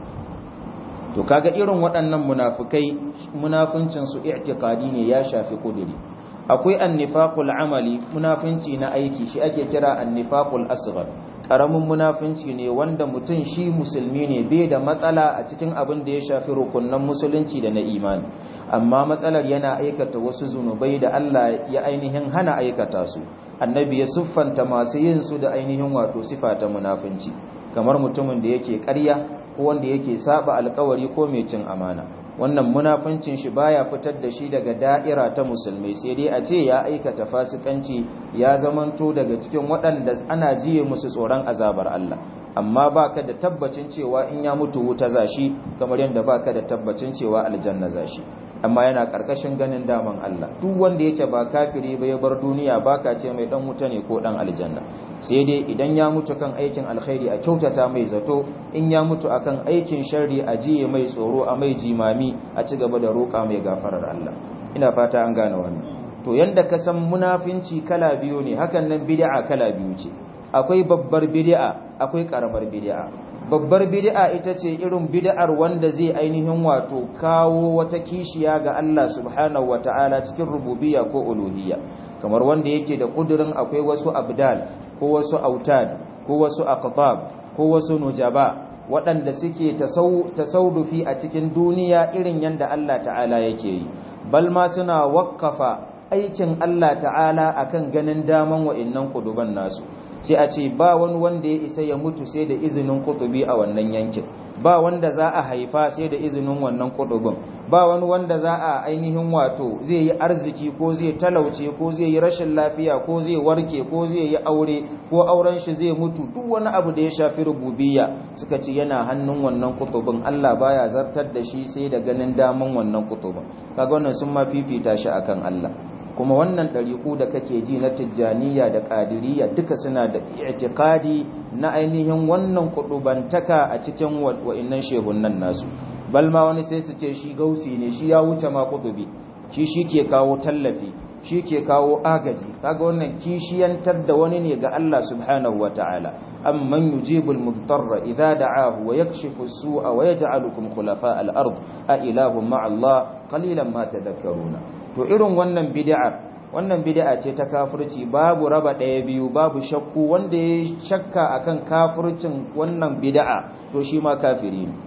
to kaga irin waɗannan munafukai munafuncinsu i'tiqadi ne ya shafi kuduri akwai annifaqul amali munafunci na aiki shi ake kira annifaqul asghar karamin munafunci ne wanda mutum shi musulmi ne bai da matsala a cikin abin da ya shafi rukunnan musulunci da na imani amma matsalar yana aikata wasu zunubai da Allah ya ainihin hana aikata su annabi ya siffanta masu yin su da ainihin wato sifa ta munafunci kamar mutumin da yake ƙarya ko wanda yake saba alkawari ko mai cin amana wannan munafuncin shi baya fitar da shi daga da'ira ta musulmai sai dai a ce ya aikata fasikanci ya zamanto daga cikin waɗanda ana jiye musu tsoron azabar Allah amma baka da tabbacin cewa in ya mutu wuta zashi kamar yadda baka da tabbacin cewa aljanna zashi amma yana karkashin ganin daman Allah duk wanda yake ba kafiri ba ya bar duniya baka ce mai dan wuta ne ko dan aljanna sai dai idan ya mutu kan aikin alkhairi a kyautata mai zato in ya mutu akan aikin sharri a jiye mai tsoro a mai jimami a ci gaba da roƙa mai gafarar Allah ina fata an gane wannan to yanda ka san munafinci kala biyu ne hakan nan bid'a kala biyu ce akwai babbar bid'a akwai karamar bid'a babbar bid'a ita ce irin bid'ar wanda zai ainihin wato kawo wata kishiya ga Allah subhanahu wata'ala cikin rububiyya ko uluhiyya kamar wanda yake da kudirin akwai wasu abdal ko wasu autad ko wasu aqtab ko wasu nujaba waɗanda suke tasawufi a cikin duniya irin yanda Allah ta'ala yake yi bal ma suna wakkafa aikin Allah ta'ala akan ganin daman wa'annan kuduban nasu sai a ce ba wani wanda ya isa ya mutu sai da izinin kutubi a wannan yankin ba wanda za a haifa sai da izinin wannan kutubin ba wani wanda za a ainihin wato zai yi arziki ko zai talauce ko zai yi rashin lafiya ko zai warke ko zai yi aure ko auren shi zai mutu duk wani abu da ya shafi rububiyya suka ce yana hannun wannan kutubin Allah baya zartar da shi sai da ganin daman wannan kutubin kaga wannan sun ma fifita shi akan Allah kuma wannan ɗariƙu da kake ji na tijjaniya da ƙadiriya duka suna da i'tiqadi na ainihin wannan kudubantaka a cikin wa'innan shehunan nasu balma wani sai su ce shi gausi ne shi ya wuce ma kudubi shi shi ke kawo tallafi shi ke kawo agaji kaga wannan kishiyantar da wani ne ga Allah subhanahu wata'ala amman yujibul mudarra idza da'ahu wa yakshifu as-su'a wa yaj'alukum khulafa al-ard a ilahum ma'a Allah qalilan ma tadhakkaruna to irin wannan bid'ar wannan bid'a ce ta kafirci babu raba ɗaya biyu babu shakku wanda ya shakka akan kafircin wannan bid'a to shi ma kafiri ne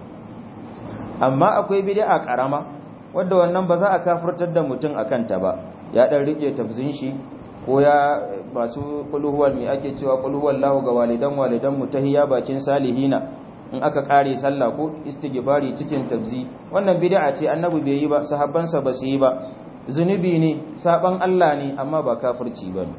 amma akwai bid'a karama wanda wannan ba za a kafirtar da mutum akan ta ba ya dan rike tafzin shi ko ya masu kulhuwal mai ake cewa kulhuwal lahu ga walidan walidan mutahiya bakin salihina in aka kare sallah ko istighfari cikin tabzi wannan bid'a ce annabi bai yi ba sahabbansa ba su yi ba zunubi ne saban Allah ne amma ba kafirci ba ne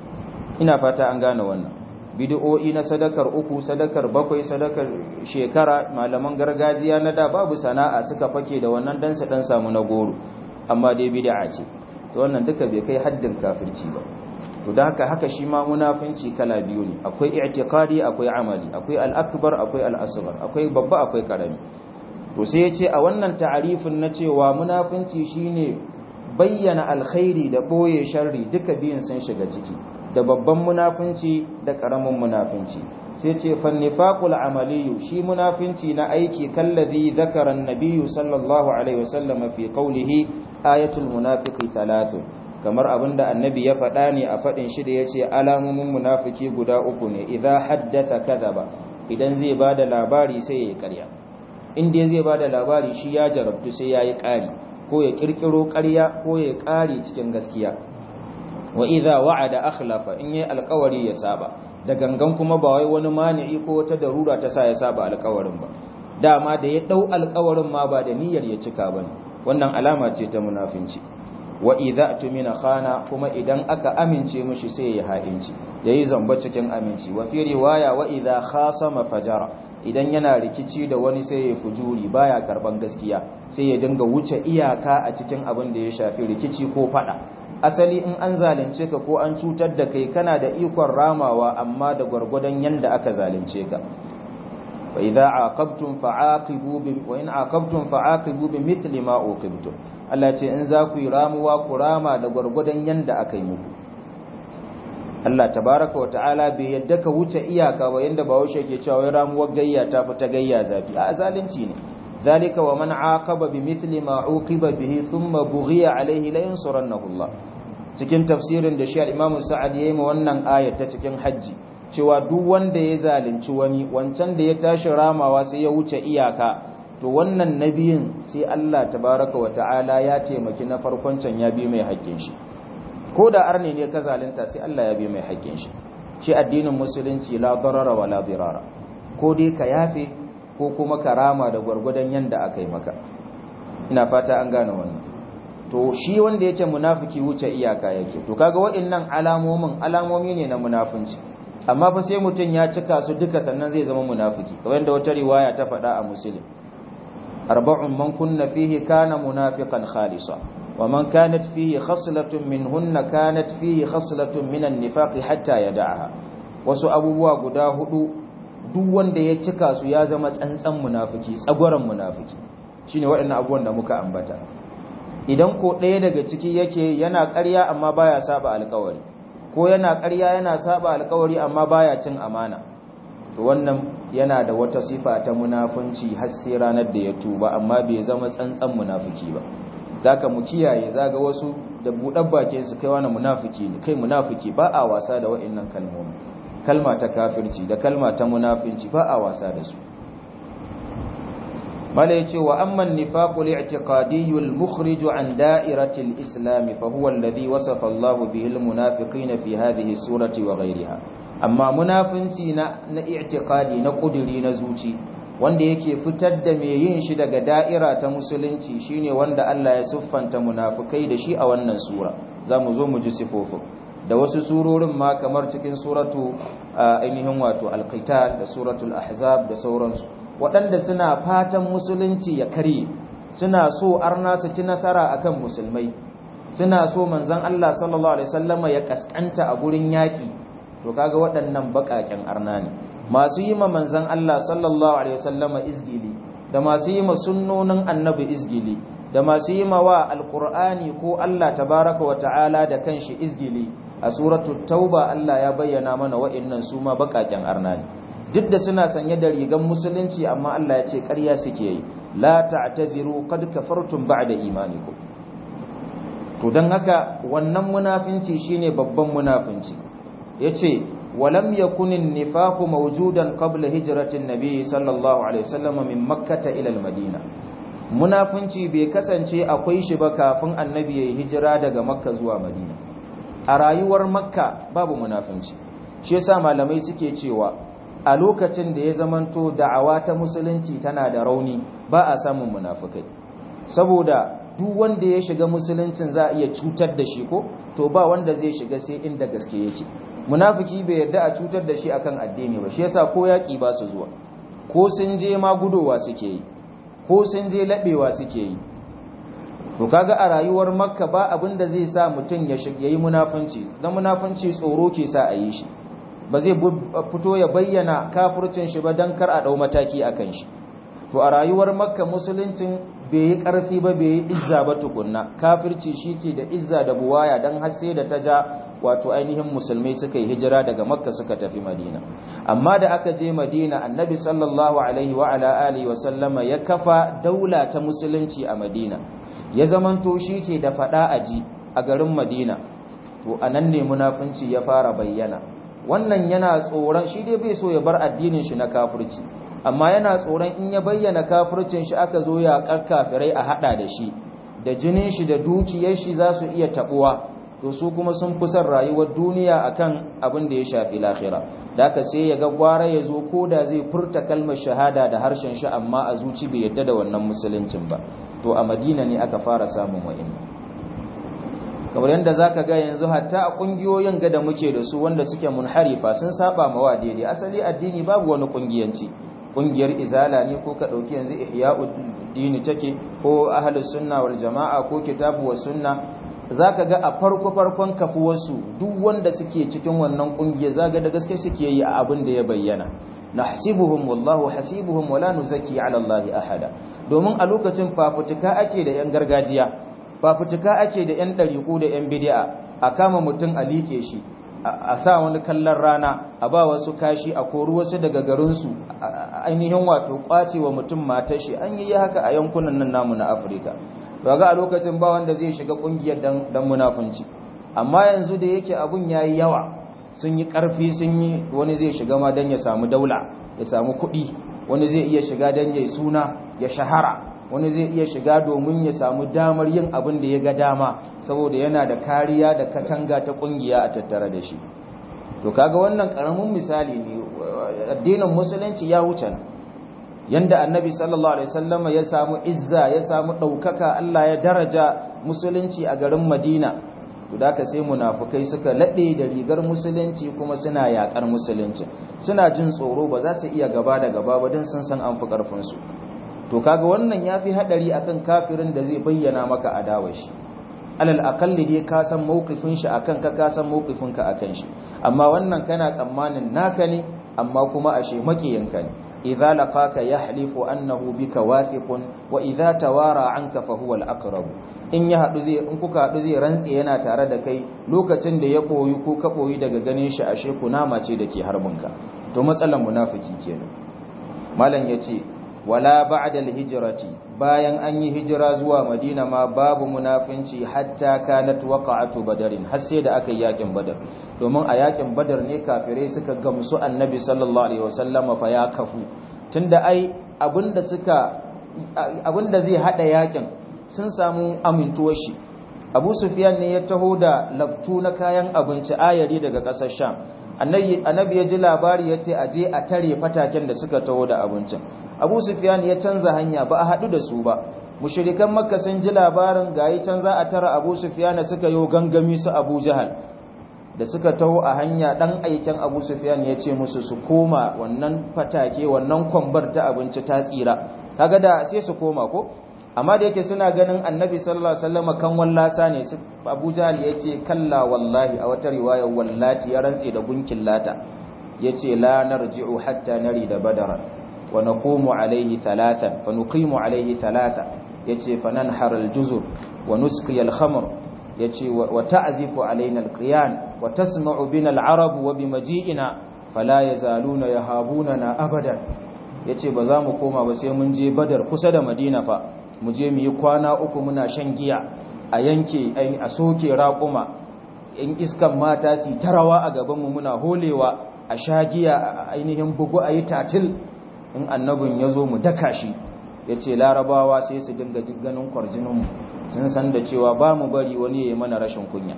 ina fata an gane wannan bid'o'i na sadakar uku sadakar bakwai sadakar shekara malaman gargajiya na da babu sana'a suka fake da wannan dan su dan samu na goro amma dai bid'a ce to wannan duka bai kai haddin kafirci ba to da haka haka shi ma munafinci kala biyu ne akwai i'tiqadi akwai amali akwai al-akbar akwai al-asghar akwai babba akwai karami to sai ya ce a wannan ta'arifin na cewa munafinci shine bayyana alkhairi da ɓoye sharri duka biyun sun shiga ciki da babban munafunci da ƙaramin munafunci sai ce fannifaqul amaliyu shi munafunci na aiki kallazi zakara annabiyyu sallallahu alaihi wasallam fi qawlihi ayatul munafiqi thalathun kamar abinda annabi ya faɗa ne a faɗin shi da yace alamomin munafiki guda uku ne idza haddatha kadhaba idan zai bada labari sai ya ƙarya in dai zai bada labari shi ya jarabtu sai yayi ƙari ko ya kirkiro ƙarya ko ya ƙari cikin gaskiya wa idza wa'ada akhlafa in yayi alƙawari ya saba da gangan kuma ba wai wani mani'i ko wata darura ta sa ya saba alƙawarin ba dama da ya dau alƙawarin ma ba da niyyar ya cika bane wannan alama ce ta munafinci wa idza tumina khana kuma idan aka amince mishi sai ya ha'inci yayi zamba cikin aminci wa fi riwaya wa idza khasama fajara idan yana rikici da wani sai ya fujuri baya karban gaskiya sai ya dinga wuce iyaka a cikin abin da ya shafi rikici ko fada asali in an zalunce ka ko an cutar da kai kana da ikon ramawa amma da gwargwadon yanda aka zalunce ka wa idza aqabtum fa'aqibu bi wa in aqabtum fa'aqibu bi mithli ma uqibtum Allah ce in za ku yi ramuwa ku rama da gwargwadon yanda aka yi muku Allah tabaraka wa ta'ala bai yadda ka wuce iyaka ba yanda Bahaushe ke cewa wai ramuwar gayya ta fi ta gayya zafi a zalunci ne zalika wa man aqaba bi mithli ma uqiba bihi thumma bughiya alayhi la yansurannahu Allah cikin tafsirin da shi al-Imam Sa'ad yayi ma wannan ayat ta cikin haji cewa duk wanda ya zalunci wani wancan da ya tashi ramawa sai ya wuce iyaka to wannan nabiyin sai Allah tabaraka wa ta'ala ya taimaki na farkon can ya bi mai haƙƙin shi ko da arne ne ka zalunta sai Allah ya bi mai haƙƙin shi shi addinin musulunci la darara wa la dirara ko dai ka yafe ko kuma ka rama da gwargwadon yanda aka yi maka ina fata an gane wannan to shi wanda yake munafiki wuce iyaka yake to kaga waɗannan alamomin alamomi ne na munafunci amma fa sai mutum ya cika su duka sannan zai zama munafiki kamar da wata riwaya ta faɗa a muslim arba'un man kunna fihi kana munafiqan khalisa wa man kanat fihi khaslatun minhunna kanat fihi khaslatun minan nifaqi hatta yad'aha wasu abubuwa guda hudu duk wanda ya cika su ya zama tsantsan munafiki tsagwaron munafiki shine waɗannan abubuwan da muka ambata idan ko ɗaya daga ciki yake yana ƙarya amma baya saba alƙawari ko yana ƙarya yana saba alƙawari amma baya cin amana to wannan yana da wata sifa ta munafunci har sai ranar da ya tuba amma bai zama tsantsan munafiki ba zaka mu kiyaye zaga wasu da buɗar bakin su kai wani munafiki ne kai munafiki ba a wasa da waɗannan kalmomi kalma ta kafirci da kalma ta munafinci ba a wasa da su mala yace wa amma an-nifaqu al-i'tiqadi al-mukhrij an da'irati al-islam fa huwa alladhi wasafa Allahu bihi al-munafiqina fi hadhihi surati wa ghayriha amma munafinci na na i'tiqadi na kuduri na zuci wanda yake fitar da mai yin shi daga da'ira ta musulunci shine wanda Allah ya siffanta munafikai da shi a wannan sura zamu zo mu ji sifofin da wasu surorin ma kamar cikin suratu ainihin wato al-qital da suratul ahzab da sauransu waɗanda suna fatan musulunci ya karye suna so arna su ci nasara akan musulmai suna so manzon Allah sallallahu alaihi wasallama ya kaskanta a gurin yaki to kaga waɗannan baƙaƙen arna ne masu yi ma manzon Allah sallallahu alaihi wasallama izgili da masu yi ma sunnonin annabi izgili da masu yi ma wa alqur'ani ko Allah tabaraka wa ta'ala da kanshi izgili a suratul tauba Allah ya bayyana mana wa'annan su ma baƙaƙen arna ne duk da suna sanye da rigan musulunci amma Allah ya ce ƙarya suke yi la ta'tadiru qad kafartum ba'da imanikum to dan haka wannan munafinci shine babban munafinci yace walam yakunin nifaqu mawjudan qabla hijratin nabiy sallallahu alaihi wasallam min makkah ila al-madina munafinci bai kasance akwai shi ba kafin annabi ya hijira daga makka zuwa madina a rayuwar makka babu munafinci shi yasa malamai suke cewa a lokacin da ya zamanto da'awa ta musulunci tana da rauni ba a samun munafukai saboda duk wanda ya shiga musuluncin za a iya cutar da shi ko to ba wanda zai shiga sai inda gaske yake munafiki bai yarda a cutar da shi akan addini ba shi yasa ko yaki ba su zuwa ko sun je ma gudowa suke yi ko sun je labewa suke yi to kaga a rayuwar makka ba abin da zai sa mutum ya yi munafunci dan munafunci tsoro ke sa a yi shi ba zai fito ya bayyana kafircin shi ba don kar a ɗau mataki a kan shi to a rayuwar makka musuluncin bai yi ƙarfi ba bai yi izza ba tukunna kafirci shi ke da izza da buwaya don har sai da ta ja wato ainihin musulmai suka yi hijira daga makka suka tafi madina amma da aka je madina annabi sallallahu alaihi wa ala alihi wa sallama ya kafa daula ta musulunci a madina ya zamanto shi ke da faɗa aji a garin madina to anan ne munafunci ya fara bayyana wannan yana tsoron shi dai bai so ya bar addinin shi na kafirci amma yana tsoron in ya bayyana kafircin shi aka zo ya kafirai a hada da shi da jinin shi da dukiyar shi za su iya tabuwa to su kuma sun fi son rayuwar duniya akan abin da ya shafi lahira da ka sai ya ga gwara ya zo ko da zai furta kalmar shahada da harshen shi amma a zuci bai yadda da wannan musuluncin ba to a madina ne aka fara samun wa'in kamar yadda za ka ga yanzu hatta a ƙungiyoyin ga da muke da su wanda suke munharifa sun saba ma wa daidai asali addini babu wani ƙungiyanci ƙungiyar izala ne ko ka ɗauki yanzu ihya'u dini take ko ahlus sunna wal jama'a ko kitabu was sunna zaka ga a farko farkon kafuwarsu duk wanda suke cikin wannan ƙungiyar zaka da gaske suke yi a abin da ya bayyana nahsibuhum wallahu hasibuhum wala nuzaki ala allahi ahada domin a lokacin fafutuka ake da yan gargajiya fafutuka ake da 'yan ɗariƙu da 'yan bidi'a a kama mutum a liƙe shi a sa wani kallon rana a ba wasu kashi a kori wasu daga garinsu ainihin wato ƙwace wa mutum matar shi an yi haka a yankunan nan namu na afirka ba ga a lokacin ba wanda zai shiga ƙungiyar dan munafunci amma yanzu da yake abun ya yi yawa sun yi ƙarfi sun yi wani zai shiga ma don ya samu daula ya samu kuɗi wani zai iya shiga don ya suna ya shahara wani zai iya shiga domin ya samu damar yin abin da ya ga dama saboda yana da kariya da katanga ta kungiya a tattare da shi to kaga wannan karamin misali ne addinin musulunci ya wuce nan yanda annabi sallallahu alaihi wasallam ya samu izza ya samu daukaka Allah ya daraja musulunci a garin Madina to da ka sai munafukai suka laɗe da rigar musulunci kuma suna yaƙar musulunci suna jin tsoro ba za su iya gaba da gaba ba don sun san an fi ƙarfinsu to kaga wannan ya fi haɗari akan kafirin da zai bayyana maka adawa shi alal akalli dai ka san mawqifin shi akan ka ka san mawqifin ka akan shi amma wannan kana tsammanin naka ne amma kuma ashe makiyanka ne idza laqaka yahlifu annahu bika wathiqun wa idza tawara anka fa huwa al-aqrab in ya hadu zai in kuka hadu zai rantse yana tare da kai lokacin da ya koyi ko ka koyi daga ganin shi ashe kunama ce dake harbinka to matsalan munafiki kenan malam yace wala ba'da al-hijrati bayan an yi hijira zuwa madina ma babu munafinci hatta kanat waqa'atu badarin har sai da aka yi yakin badar domin a yakin badar ne kafirai suka gamsu annabi sallallahu alaihi wasallama fa ya kafu tunda ai abinda suka abinda zai hada yakin sun samu amintuwar shi Abu Sufyan ne ya taho da laftu na kayan abinci ayari daga kasar Sham annabi annabi ya ji labari yace aje a tare fataken da suka taho da abincin abu sufyan ya canza hanya ba a haɗu da su ba mushirikan makka sun ji labarin gayi can za a tara abu sufyan suka yo gangami su abu jahal da suka taho a hanya ɗan aiken abu sufyan ya ce musu su koma wannan fatake wannan kwambar ta abinci ta tsira kaga da sai su koma ko amma da yake suna ganin annabi sallallahu alaihi wasallam kan wallasa ne abu jahal ya ce kalla wallahi a wata riwaya wallati ya rantse da gunkin lata ya ce la narji'u hatta nari da badara ونقوم عليه ثلاثا فنقيم عليه ثلاثا يتي فننحر الجزر ونسقي الخمر يتي وتعزف علينا القيان وتسمع بنا العرب وبمجيئنا فلا يزالون يهابوننا أبدا yace ba za mu koma ba sai mun je badar kusa da madina fa mu je mu yi kwana uku muna shan giya a yanke a soke raƙuma in iskan mata su tarawa a gabanmu muna holewa a sha giya a ainihin bugu a yi tatil in annabin ya zo mu daka shi ya ce larabawa sai su dinga ganin kwarjininmu sun san da cewa ba mu bari wani ya yi mana rashin kunya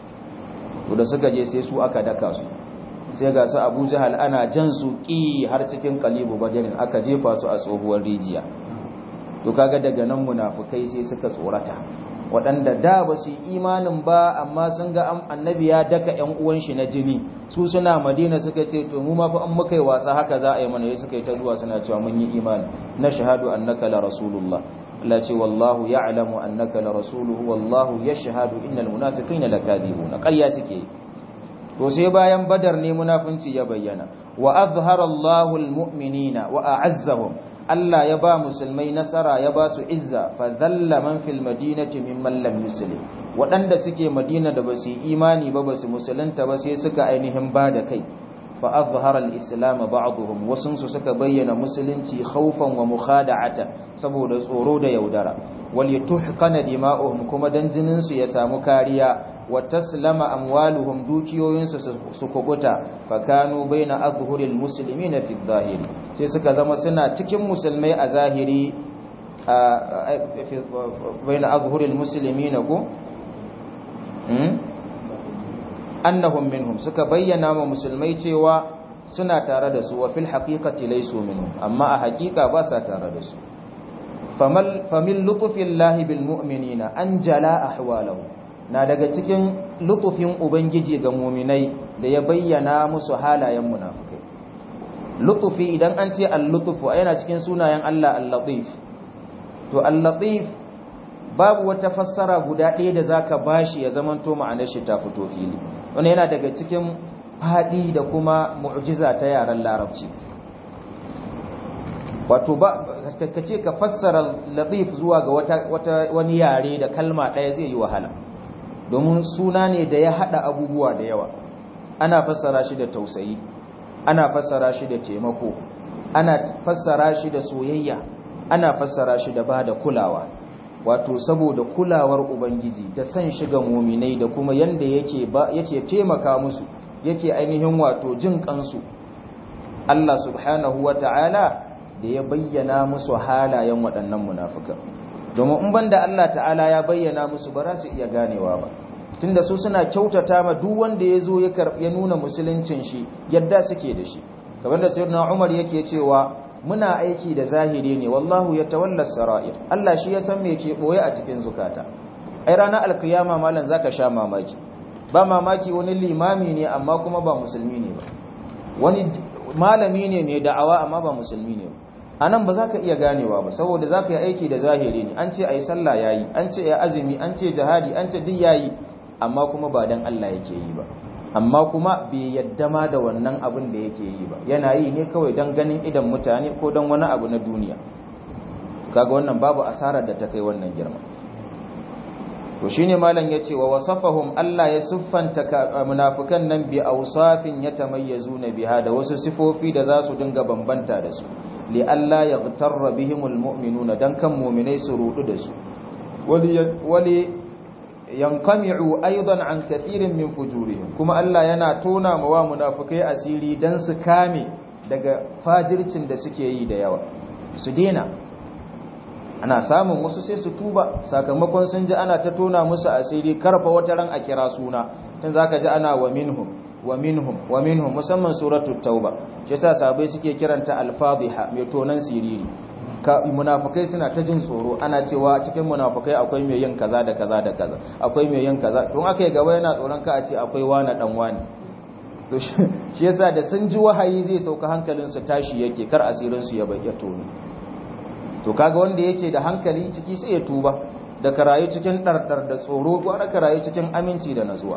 to da suka je sai su aka daka su sai ga su abu jihal ana jan su ƙi har cikin kalibu bajarin aka jefa su a tsohuwar rijiya to kaga daga nan munafukai sai suka tsorata waɗanda da ba su yi imanin ba amma sun ga annabi ya daka ‘yan uwan shi na jini su suna madina suka ce to mu ma fa an muka yi wasa haka za a yi mana suka yi ta zuwa suna cewa mun yi imani na shahadu annaka la rasulullah Allah ce wallahu ya'lamu annaka la rasuluhu wallahu yashhadu innal munafiqina lakadibuna ƙarya suke to sai bayan badar ne munafinci ya bayyana wa azhara Allahu almu'minina wa a'azzahum Allah ya ba musulmai nasara ya ba su izza fa dhalla man fil madinati mimman lam yuslim waɗanda suke madina da basu imani ba basu musulunta ba sai suka ainihin ba da kai fa azhara al-islam ba'dhum wasun su suka bayyana musulunci khawfan wa mukhada'atan saboda tsoro da yaudara wal yatuhqana dima'uhum kuma dan jinin su ya samu kariya wa taslama amwaluhum dukiyoyin su su kubuta fa kanu baina azhuril muslimina fi dhahiri sai suka zama suna cikin musulmai a zahiri baina azhuril muslimina ko annahum minhum suka bayyana ma musulmai cewa suna tare da su wa fil haqiqati laysu minhum amma a haqiqa ba sa tare da su famal famil lutfillahi bil mu'minina anjala ahwalahu na daga cikin lutufin ubangiji ga mu'minai da ya bayyana musu halayen munafikai lutufi idan an ce al-lutfu yana cikin sunayen Allah al-latif to al-latif babu wata fassara guda ɗaya da zaka bashi ya zamanto ma'anar shi ta fito fili wannan yana daga cikin fadi da kuma mu'jiza ta yaren larabci wato ba kace ka fassara latif zuwa ga wata, wata wani yare da kalma ɗaya zai yi wahala domin suna ne da ya hada abubuwa da yawa ana fassara shi da tausayi ana fassara shi da taimako ana fassara shi da soyayya ana fassara shi da bada kulawa wato saboda kulawar ubangiji da san shiga muminai da kuma yanda yake ba yake taimaka musu yake ainihin wato jin kansu Allah subhanahu wata'ala da ya bayyana musu halayen waɗannan munafikan domin in banda Allah ta'ala ya bayyana musu ba za su iya ganewa ba tunda su suna kyautata ma duk wanda ya zo ya nuna musuluncin shi yadda suke da shi kamar da sayyidina Umar yake cewa muna aiki da zahiri ne wallahu yatawalla sarair Allah shi ya san me ke boye a cikin zukata ai ranar alkiyama mallan zaka sha mamaki ba mamaki wani limami ne amma kuma ba musulmi ne ba wani malami ne mai da'awa amma ba musulmi ne ba a nan ba za ka iya ganewa ba saboda za ka yi aiki da zahiri ne an ce a yi sallah ya yi an ce ya azumi an ce jihadi an ce duk ya yi amma kuma ba don Allah yake yi ba amma kuma bai yadda ma da wannan abin da yake yi ba yana yi ne kawai don ganin idan mutane ko don wani abu na duniya kaga wannan babu asarar da ta kai wannan girma to shine malam yace wa wasafahum Allah ya siffanta munafikan nan bi awsafin yatamayyazuna biha da wasu sifofi da za su dinga bambanta da su li alla yaghtarra bihimul mu'minuna dan kan mu'minai su rudu da su wali yanqami'u aidan an kathirin min fujurihim kuma Allah yana tona mawa munafikai asiri dan su kame daga fajircin da suke yi da yawa su dena ana samun wasu sai su tuba sakamakon sun ji ana ta tona musu asiri karfa wata ran a kira suna tun zaka ji ana wa minhum wa minhum wa minhum musamman suratul tauba shi yasa sahabbai suke kiranta al-fadhiha mai tonan siriri ka munafikai suna ta jin tsoro ana cewa cikin munafikai akwai mai yin kaza da kaza da kaza akwai mai yin kaza tun aka yi gaba yana tsoron ka a ce akwai wani dan wani to shi yasa da sun ji wahayi zai sauka hankalin su tashi yake kar asirin su ya bayyana tono to kaga wanda yake da hankali ciki sai ya tuba da karayi cikin dardar da tsoro gwara karayi cikin aminci da nazuwa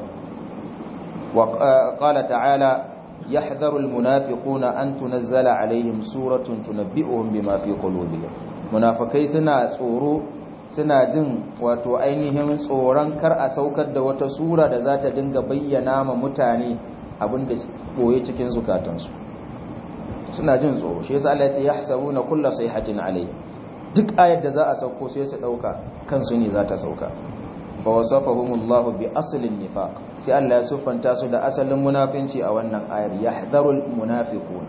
wa qala ta'ala yahdharu almunafiquna an tunazzala alaihim suratun tunabbi'uhum bima fi qulubihim munafikai suna tsoro suna jin wato ainihin tsoron kar a saukar da wata sura da za ta dinga bayyana ma mutane abinda boye cikin zukatansu suna jin tsoro shi yasa Allah ya ce yahsabuna kullu sayhatin alayhi duk ayar da za a sauko sai su dauka kansu ne za ta sauka fa wasafahumullahu bi aslin nifaq sai Allah ya sufanta su da asalin munafinci a wannan ayar yahdharul munafiquna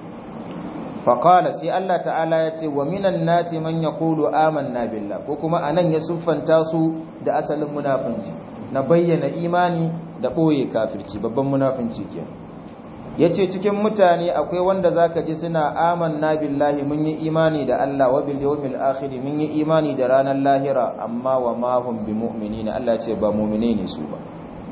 fa qala sai Allah ta'ala ya ce wa minan nasi man yaqulu amanna billah ko kuma anan ya sufanta su da asalin munafinci na bayyana imani da boye kafirci babban munafinci kenan ya ce cikin mutane akwai wanda za ka ji suna amanna billahi mun yi imani da Allah wa bil yawmil akhir mun yi imani da ranar lahira amma wa ma hum bi mu'minina Allah ce ba mu'mine ne su ba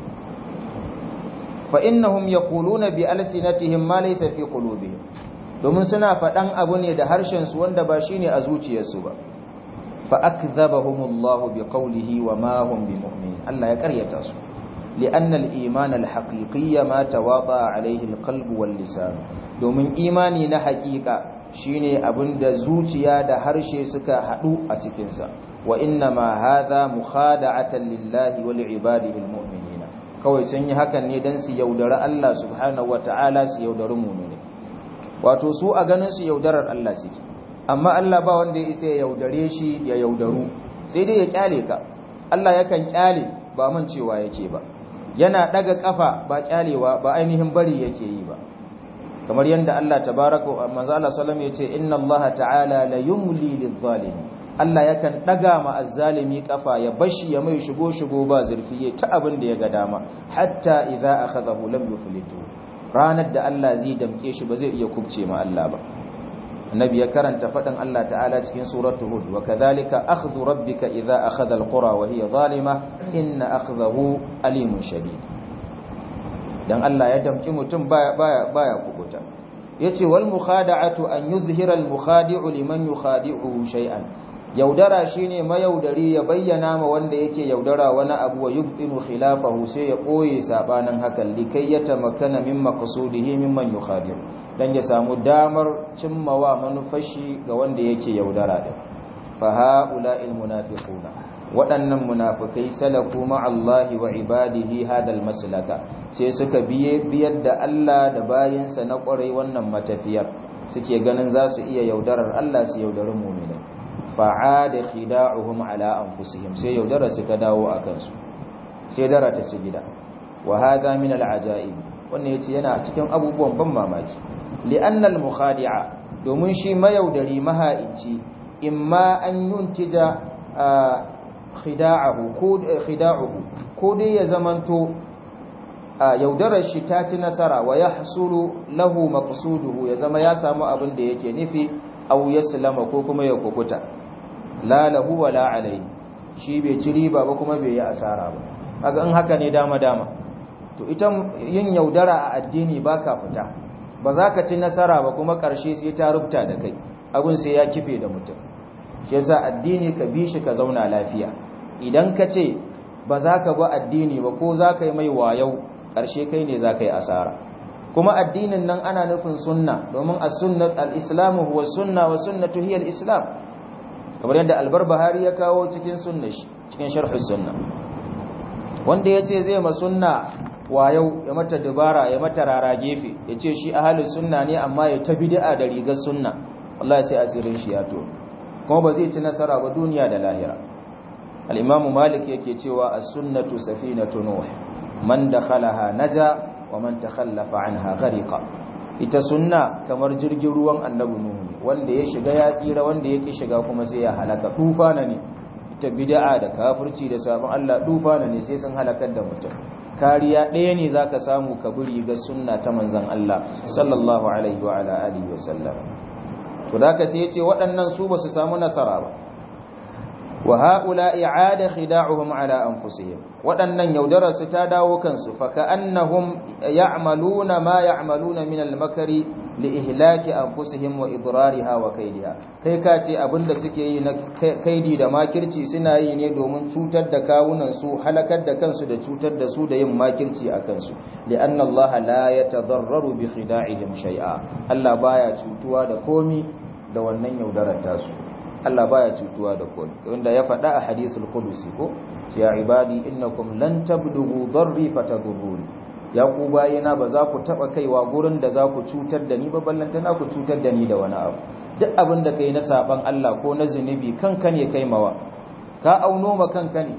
fa innahum yaquluna bi alsinatihim ma laysa fi qulubihim domin suna faɗan abu ne da harshen su wanda ba shine a zuciyarsu ba fa akdhabahumullahu bi qawlihi wa ma hum bi mu'minin Allah ya karyata su لأن الإيمان الحقيقي ما تواضع عليه القلب واللسان domin imani na haƙiƙa shine abin da zuciya da harshe suka haɗu a cikinsa wa inna ma hadha mukhada'atan lillahi wa li'ibadihi almu'minina kawai sun yi hakan ne dan su yaudari Allah subhanahu wata'ala su yaudari mu'mini wato su a ganin su yaudarar Allah suke amma Allah ba wanda ya isa ya yaudare shi ya yaudaru sai dai ya kyale ka Allah yakan kyale ba man cewa yake ba yana daga kafa ba kyalewa ba ainihin bari yake yi ba kamar yadda Allah tabaraka manzo Allah sallallahu alaihi yace inna Allah ta'ala la yumli lidh-zalimi Allah yakan daga ma azzalimi kafa ya bashi ya mai shigo shigo ba zurfi ta abin da ya ga dama hatta idza akhadahu lam yuflitu ranar da Allah zai damke shi ba zai iya kubce ma Allah ba annabi ya karanta fadin Allah ta'ala cikin suratul hud wa kadhalika akhdhu rabbika idza akhadha alqura wa hiya zalima inna akhdahu alimun shadid dan Allah ya damki mutum baya baya baya kubuta yace wal mukhada'atu an yuzhira al mukhadi'u liman yukhadi'u shay'an yaudara shine mayaudari ya bayyana ma wanda yake yaudara wani abu wa yubtinu khilafahu sai ya koye sabanin hakan likai ya tamakkana min maqsudihi mimman yukhadi'u dan ya samu damar cimmawa manufashi ga wanda yake yaudara din fa haula'il munafiquna waɗannan munafikai salaku ma'allahi wa ibadihi hadal maslaka sai suka biye biyar da Allah da bayinsa na ƙwarai wannan matafiyar suke ganin za su iya yaudarar Allah su yaudari mu'minai fa'ada khida'uhum ala anfusihim sai yaudara su ta dawo a kansu sai dara ta ci gida wa hadha min al-ajaib wannan yace yana cikin abubuwan ban mamaki li'anna al-mukhadi'a domin shi mayaudari mahaici imma an yuntija khida'ahu ko khida'uhu ko dai ya zamanto yaudarar shi ta ci nasara wa yahsulu lahu maqsuduhu ya zama ya samu abin da yake nufi aw yaslama ko kuma ya kukuta la lahu wa la alayhi shi bai ci riba ba kuma bai yi asara ba kaga in haka ne dama dama to ita yin yaudara a addini baka fita ba za ka ci nasara ba kuma ƙarshe sai ta rubuta da kai abin sai ya kife da mutum shi yasa addini ka bi shi ka zauna lafiya idan ka ce ba za ka ba addini ba ko za ka yi mai wayau ƙarshe kai ne za ka yi asara kuma addinin nan ana nufin sunna domin as-sunnat al-islamu huwa sunna wa sunnatu hiya al-islam kamar yadda albarbahari ya kawo cikin sunna cikin sharh sunna wanda yace zai ma sunna wayau ya mata dubara ya mata rara gefe yace shi ahlus sunna ne amma ya ta bid'a da rigar sunna wallahi sai asirin shi ya to kuma ba zai ci nasara ba duniya da lahira al-imamu malik yake cewa as-sunnatu safinatu nuh man dakhalaha naja wa man takhallafa anha ghariqa ita sunna kamar jirgin ruwan annabi nuhu ne wanda ya shiga ya tsira wanda yake shiga kuma sai ya halaka tufana ne ita bid'a da kafirci da sabon Allah tufana ne sai sun halakar da mutum kariya ɗaya ne zaka samu ka buri ga sunna ta manzon Allah sallallahu alaihi wa ala alihi wa sallam to da ka sai yace waɗannan su ba su samu nasara ba wa haula i'ada khida'uhum ala anfusihim waɗannan yaudarar su ta dawo kansu fa ka'annahum ya'maluna ma ya'maluna min al-makari li ihlaki anfusihim wa idrariha wa kaidiha kai ka ce abinda suke yi na kaidi da makirci suna yi ne domin cutar da kawunan su halakar da kansu da cutar da su da yin makirci a kansu li anna Allah la yatadarraru bi khida'ihim shay'a Allah baya cutuwa da komi da wannan yaudarar tasu Allah baya cutuwa da komai wanda ya faɗa a hadisul qudusi ko ya ibadi innakum lan tablughu darri fatadurruni ya ku bayina ba za ku taba kaiwa gurin da za ku cutar da ni ba ballanta na ku cutar da ni da wani abu duk abin da kai na saban Allah ko na zunubi kanka ne kai mawa ka auno ma kanka ne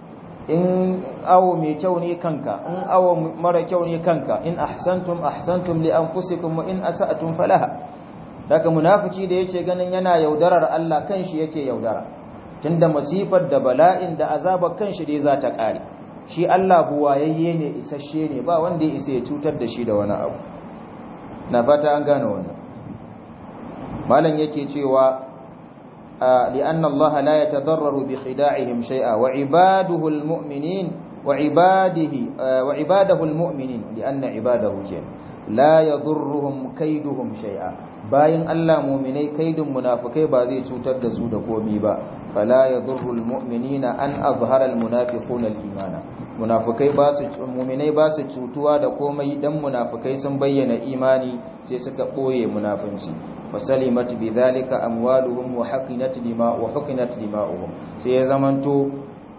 in awo mai kyau ne kanka in awo mara kyau ne kanka in ahsantum ahsantum li anfusikum wa in asa'tum falaha daga munafiki da yake ganin yana yaudarar Allah kanshi yake yaudara tunda masifar da bala'in da azabar kanshi dai za ta kare shi Allah buwayayye ne isasshe ne ba wanda ya isa ya cutar da shi da wani abu na fata an gane wannan malam yake cewa لأن الله لا يتضرر بخداعهم شيئا وعباده المؤمنين وعباده وعباده المؤمنين لأن عباده كين لا يضرهم كيدهم شيئا bayan Allah muminai kaidin munafikai ba zai cutar da su da komi ba fala yadurru almu'minina an azhara almunafiquna alimana munafikai ba su muminai ba su cutuwa da komai dan munafikai sun bayyana imani sai suka boye munafinci fasalimat bidhalika amwaluhum wa hakinat dima wa hukinat dima'uhum sai ya zamanto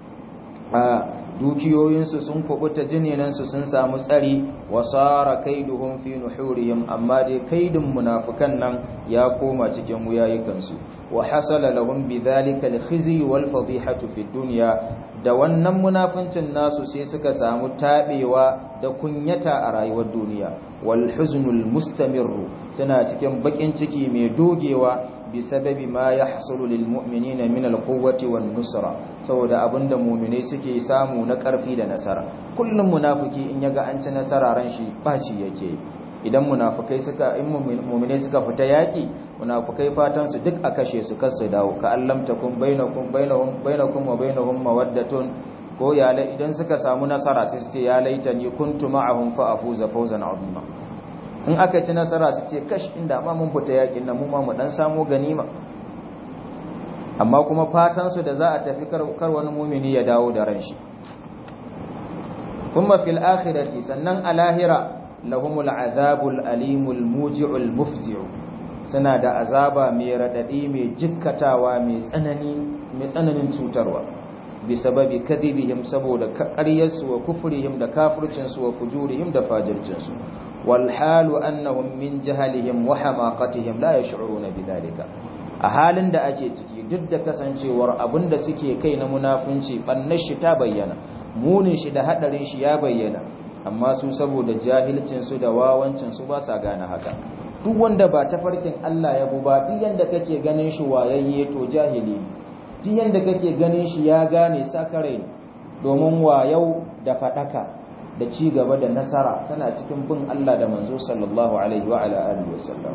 a dukiyoyinsu sun kubuta jininansu sun samu tsari wa sara kaiduhum fi nuhurihim amma dai kaidin munafikan nan ya koma cikin wuyayikansu wa hasala lahum bidhalika al-khizy wal fadihatu fi dunya da wannan munafincin nasu sai suka samu tabewa da kunyata a rayuwar duniya wal huznul mustamirru suna cikin bakin ciki mai dogewa bisababi ma yahsulu lil mu'minina min al quwwati wan nusra saboda abinda mu'minai suke samu na karfi da nasara kullum munafiki in yaga an ci nasara ran shi baci yake idan munafikai suka in mu'minai suka fita yaki munafikai fatan su duk a kashe su kar su dawo ka allam takum bainakum bainahum bainakum wa bainahum mawaddatun ko ya idan suka samu nasara sai su ce ya laitani kuntu ma'ahum fa afuza fawzan azima in aka ci nasara su ce kash inda ma mun fita yakin nan mu ma mu dan samu ganima amma kuma fatan su da za a tafi kar wani mumini ya dawo da ran shi thumma fil akhirati sannan a lahira lahumul azabul alimul muji'ul mufzi'u suna da azaba mai radadi mai jikkatawa mai tsanani mai tsananin cutarwa bisababi kadhibihim saboda ƙaryarsu wa kufrihim da kafircinsu wa fujurihim da fajircinsu wal halu annahum min jahalihim wa hamaqatihim la yash'uruna bidhalika a halin da ake ciki duk da kasancewar abinda suke kai na munafunci bannar shi ta bayyana munin shi da hadarin shi ya bayyana amma su saboda jahilcin su da wawancin su ba sa gane haka duk wanda ba tafarkin Allah ya bu ba duk yanda kake ganin shi wayayye to jahili ne duk yanda kake ganin shi ya gane sakare domin wayau da fadaka da ci gaba da nasara tana cikin bin Allah da manzo sallallahu alaihi wa ala alihi wasallam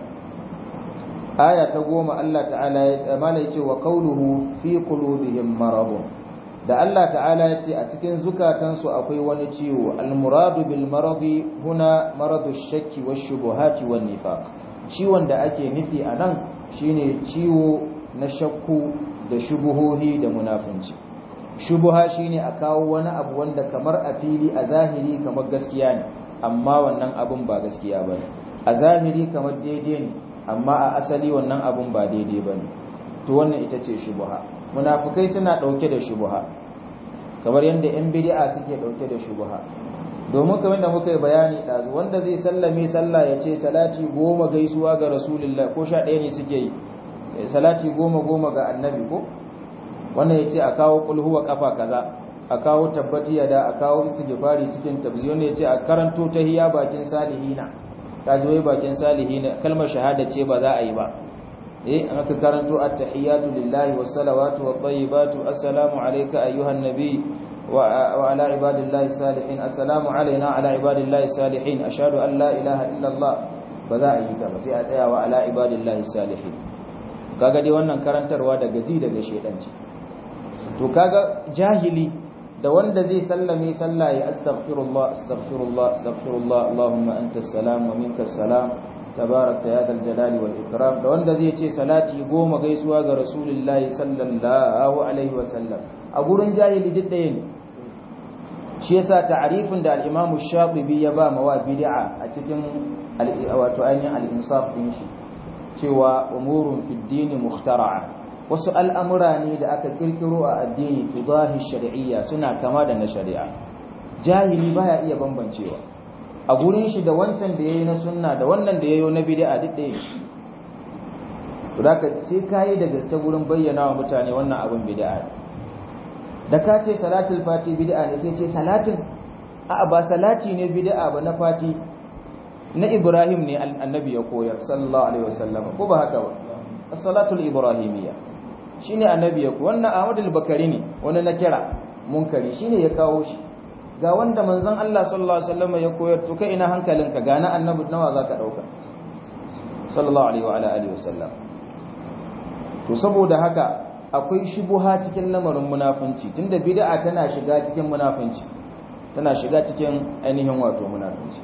aya ta goma Allah ta'ala ya tsamala yace wa qawluhu fi qulubihim maradun da Allah ta'ala ya ce a cikin zukatansu akwai wani ciwo almuradu bil maradi huna maradu shakki wash shubuhati wan nifaq ciwon da ake nufi anan shine ciwo na shakku da shubuhohi da munafunci shubuha shine a kawo wani abu wanda kamar a fili a zahiri kamar gaskiya ne amma wannan abun ba gaskiya bane a zahiri kamar daidai ne amma a asali wannan abun ba daidai bane to wannan ita ce shubuha munafukai suna ɗauke da shubuha kamar yadda 'yan bid'a suke ɗauke da shubuha domin kamar da muka yi bayani ɗazu wanda zai sallame sallah ya ce salati goma gaisuwa ga rasulullah ko sha ɗaya ne suke yi salati goma goma ga annabi ko wannan ya ce a kawo kulhuwa kafa kaza a kawo tabbati da a kawo istighfari cikin tabziyon ya ce a karanto tahiyya bakin salihina kaji wai bakin salihina kalmar shahada ce ba za a yi ba eh an aka karanto at-tahiyatu lillahi was-salawatu wat-tayyibatu assalamu alayka ayyuhan nabiy wa ala ibadillahi salihin assalamu alayna ala ibadillahi salihin ashhadu an la ilaha illa allah ba za a yi ta ba sai a tsaya wa ala ibadillahi salihin kaga dai wannan karantarwa daga ji daga shedanci to kaga jahili da wanda zai sallame sallah ya astaghfirullah astaghfirullah astaghfirullah allahumma antas salam wa minkas salam tabarakta ya dal jalali wal ikram da wanda zai ce salati goma gaisuwa ga rasulullahi sallallahu alaihi wa sallam a gurin jahili duk ɗaya ne shi yasa ta'arifin da al-imam shatibi ya ba mawa bid'a a cikin wato ainihin al-insaf din shi cewa umurun fi dini mukhtara'a wasu al'amura ne da aka kirkiro a addini tudahi shari'iyya suna kama da na shari'a jahili baya iya bambancewa a gurin shi da wancan da yayi na sunna da wannan da yayi na bid'a duk ɗaya to haka sai kai da gaske gurin bayyana wa mutane wannan abin bid'a da ka ce salatul fati bid'a ne sai ce salatin a ba salati ne bid'a ba na fati na Ibrahim ne annabi ya koyar sallallahu alaihi wasallam ko ba haka ba as-salatul ibrahimiyya shine annabi ya koyar wannan Ahmad al-Bakari ne wani na kira munkari shine ya kawo shi ga wanda manzon Allah sallallahu alaihi wasallam ya koyar to kai ina hankalinka ga na annabi nawa zaka dauka sallallahu alaihi wa alihi wasallam to saboda haka akwai shubuha cikin lamarin munafunci tunda bid'a tana shiga cikin munafunci tana shiga cikin ainihin wato munafunci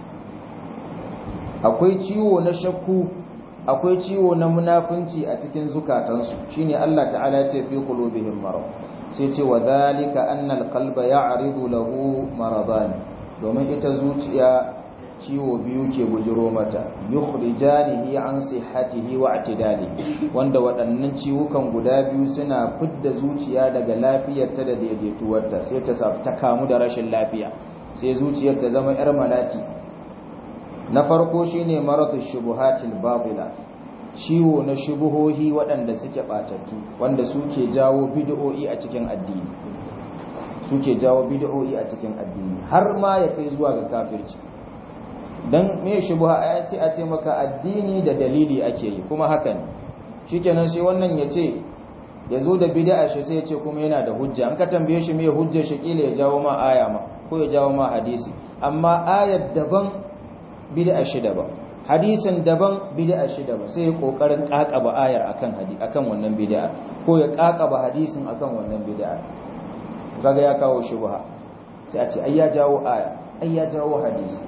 akwai ciwo na shakku akwai ciwo na munafunci a cikin zukatansu shine Allah ta'ala ya ce fi qulubihim marad sai ce wa zalika anna alqalba ya'ridu lahu maradan domin ita zuciya ciwo biyu ke bujiro mata yukhrijanihi an sihhatihi wa i'tidalihi wanda waɗannan ciwukan guda biyu suna fidda zuciya daga lafiyarta da daidaituwarta sai ta ta kamu da rashin lafiya sai zuciyar ta zama yar malati na farko shine maradu shubuhatil batila ciwo na shubuhohi waɗanda suke batattu wanda suke jawo bid'o'i a cikin addini suke jawo bid'o'i a cikin addini har ma ya kai zuwa ga kafirci dan me shubuha ai ce a ce maka addini da dalili ake yi kuma haka ne shikenan sai wannan ya ce ya zo da bid'a shi sai ya ce kuma yana da hujja an ka tambaye shi me hujjar shi kila ya jawo ma aya ma ko ya jawo ma hadisi amma ayar daban bid'a shi daban hadisin daban bid'a shi daban sai ya kokarin kakaba ayar akan hadi akan wannan bid'a ko ya kakaba hadisin akan wannan bid'a kaga ya kawo shubha sai a ce ai ya jawo aya ai ya jawo hadisi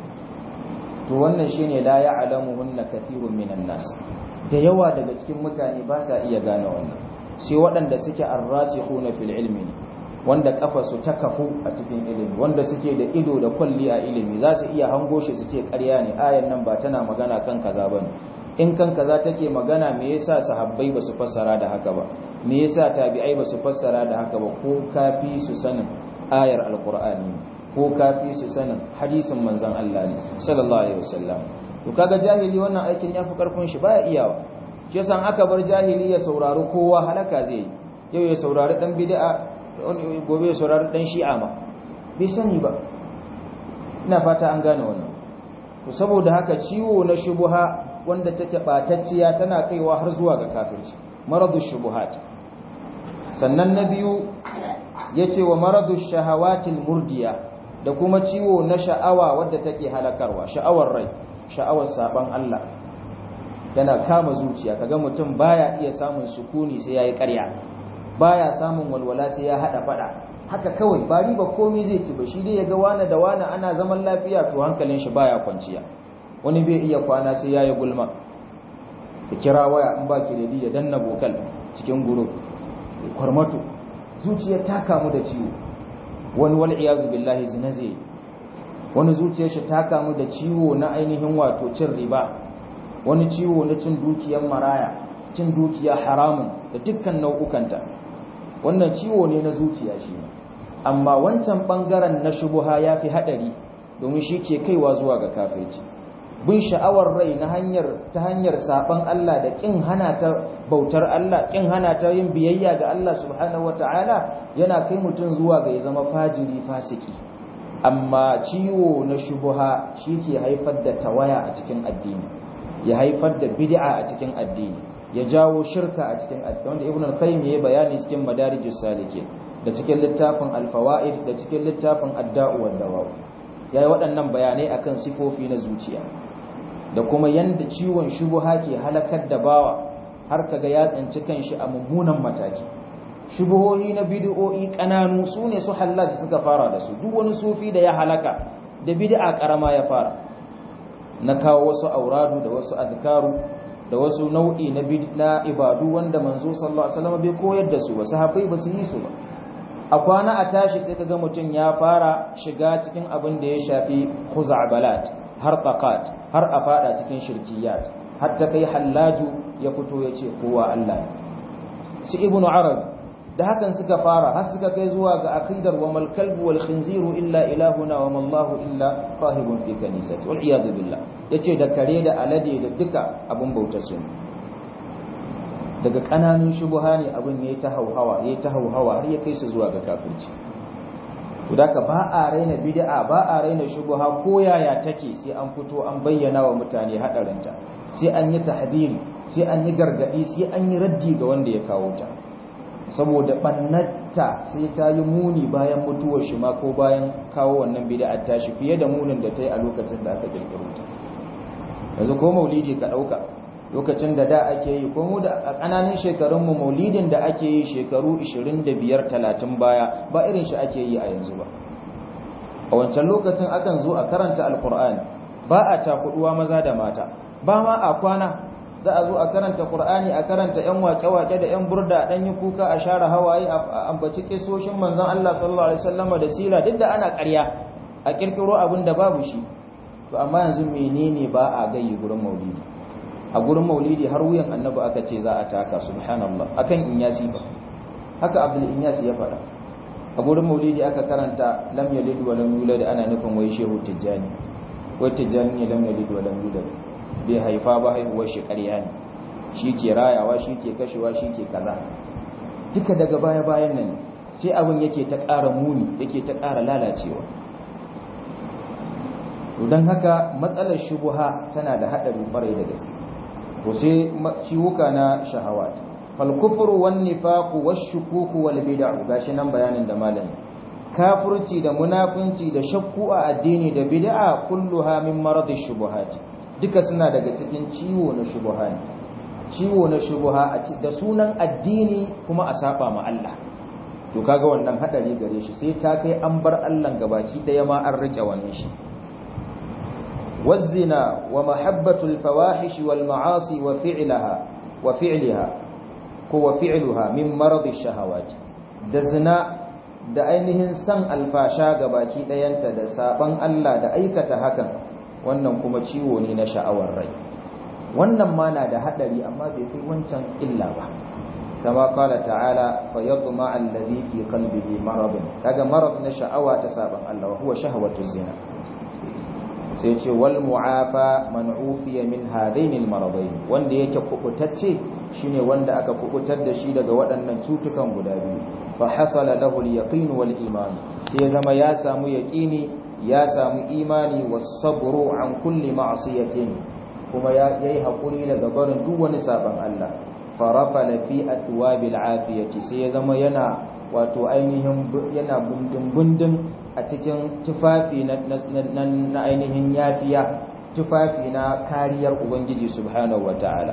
to wannan shine la ya'lamuhunna kathirun minan nas da yawa daga cikin mutane ba sa iya gane wannan sai waɗanda suke arrasikhuna fil ilmi wanda kafa su ta kafu a cikin ilimi wanda suke da ido da kwalli a ilimi za su iya hango shi su ce ƙarya ne ayan nan ba tana magana kan kaza bane in kan kaza take magana me yasa sahabbai ba su fassara da haka ba me yasa tabi'ai ba su fassara da haka ba ko kafi su sanin ayar alqur'ani ko kafi su sanin hadisin manzon Allah ne sallallahu alaihi wasallam to kaga jahili wannan aikin yafi karfin shi baya iyawa shi yasa aka bar jahili ya saurari kowa halaka zai yau ya saurari dan bid'a gobe ya saurari dan shi'a ma bai sani ba ina fata an gane wannan to saboda haka ciwo na shubuha wanda take batacciya tana kaiwa har zuwa ga kafirci maradu shubuhat sannan na biyu yace wa maradu shahawatil murdiya da kuma ciwo na sha'awa wadda take halakarwa sha'awar rai sha'awar saban Allah yana kama zuciya kaga mutum baya iya samun sukuni sai yayi ƙarya baya samun walwala sai ya hada fada haka kawai ba riba komai zai ci ba shi dai ya ga wani da wani ana zaman lafiya to hankalin shi baya kwanciya wani bai iya kwana sai ya yi gulma ya kira waya in ba ki da ya danna bokal cikin guru kwarmato zuciyar ta kamu da ciwo wani wal iyazu billahi zina zai wani zuciyar shi ta kamu da ciwo na ainihin wato cin riba wani ciwo na cin dukiyar maraya cin dukiya haramun da dukkan nau'ukanta wannan ciwo ne na zuciya shi ne amma wancan bangaren na shubuha ya fi haɗari domin shi ke kaiwa zuwa ga kafirci bin sha'awar rai na hanyar ta hanyar saban Allah da kin hana ta bautar Allah kin hana ta yin biyayya ga Allah subhanahu wataala yana kai mutum zuwa ga ya zama fajiri fasiki amma ciwo na shubuha shi ke haifar da tawaya a cikin addini ya haifar da bid'a a cikin addini ya jawo shirka a cikin addini wanda ibn al-qayyim ya bayani cikin madarijus salikin da cikin littafin al-fawaid da cikin littafin ad-da'u wad-dawa yayi waɗannan bayanai akan sifofi na zuciya da kuma yanda ciwon shubuha ke halakar da bawa har kaga ya tsanci kanshi a mummunan mataki shubuhohi na bid'o'i kananu sune su hallaj suka fara da su duk wani sufi da ya halaka da bid'a karama ya fara na kawo wasu auradu da wasu azkaru da wasu nau'i na na ibadu wanda manzo sallallahu alaihi wasallam bai koyar da su ba sahabbai ba su yi su ba a kwana a tashi sai kaga mutum ya fara shiga cikin abin da ya shafi khuza'balat har taqat har a fada cikin shirkiyat har ta kai hallaju ya fito ya ce kowa Allah su ibnu arabi da hakan suka fara har suka kai zuwa ga aqidar wa mal kalbu wal khinziru illa ilahuna wa mallahu illa rahibun fi kanisati wal iyad billah yace da kare da alade da duka abun bauta su daga kananun shubuha ne abin yayi ta hauhawa yayi ta hauhawa har ya kai su zuwa ga kafirci to daka ba a raina bid'a ba a raina shubuha ko yaya take sai an fito an bayyana wa mutane hadarinta sai an yi tahdiri sai an yi gargadi sai an yi raddi ga wanda ya kawo ta saboda ɓannata sai ta yi muni bayan mutuwar shi ma ko bayan kawo wannan bida'ar tashi fiye da munin da ta yi a lokacin da aka kirkiro ta yanzu ko maulidi ka ɗauka lokacin da da ake yi ko mu da a ƙananan shekarunmu maulidin da ake yi shekaru 25-30 baya ba irin shi ake yi a yanzu ba a wancan lokacin akan zo a karanta alkur'ani ba a cakuduwa maza da mata ba ma a kwana za a zo a karanta Qur'ani a karanta ƴan waƙe-waƙe da ƴan burda dan yi kuka a share hawaye a ambaci kisoshin manzon Allah sallallahu alaihi wasallama da sira duk da ana ƙarya a kirkiro abin da babu shi to amma yanzu menene ba a gayi gurin maulidi a gurin maulidi har wuyan annabi aka ce za a taka subhanallah akan inyasi ba haka abdul inyasi ya faɗa a gurin maulidi aka karanta lam yalid wa lam yulad ana nufin wai shehu tijjani wai tijjani ne lam yalid wa lam yulad bai haifa ba haihuwar shi ƙarya ne shi ke rayawa shi ke kashewa shi ke kaza duka daga baya-bayan nan sai abin yake ta ƙara muni yake ta ƙara lalacewa don haka matsalar shubuha tana da haɗari ƙwarai da gaske ko sai ciwuka na shahawat falkufuru wan nifaqu wash-shukuku wal bid'u gashi nan bayanin da malami kafirci da munafunci da shakku a addini da bid'a kulluha min maradish shubuhati duka suna daga cikin ciwo na shubuha ne ciwo na shubuha da sunan addini kuma a saba ma Allah to kaga wannan hadari gare shi sai ta kai an bar Allah gabaki daya ma an rike wannan shi wazina wa mahabbatul fawahish wal ma'asi wa fi'laha wa fi'liha ko wa fi'luha min maradish shahawat da zina da ainihin san alfasha gabaki dayanta da saban Allah da aikata hakan wannan kuma ciwo ne na sha'awar rai wannan ma na da hadari amma bai kai wancan illa ba kama kala ta'ala fa yatma alladhi fi qalbihi marad kaga marad na sha'awa ta saban Allah huwa shahwatu zina sai ce wal mu'afa man ufiya min hadain al maradain wanda yake kubutacce shine wanda aka kubutar da shi daga waɗannan cutukan guda biyu fa hasala lahu al yaqin wal iman sai zama ya samu yaqini ya samu imani wasabru an kulli ma'siyatin kuma ya yi hakuri daga barin duk wani saban Allah farafala fi atwabil afiyati sai ya zama yana wato ainihin yana bundin bundin a cikin tufafi na, ainihin yafiya tufafi na kariyar ubangiji subhanahu wataala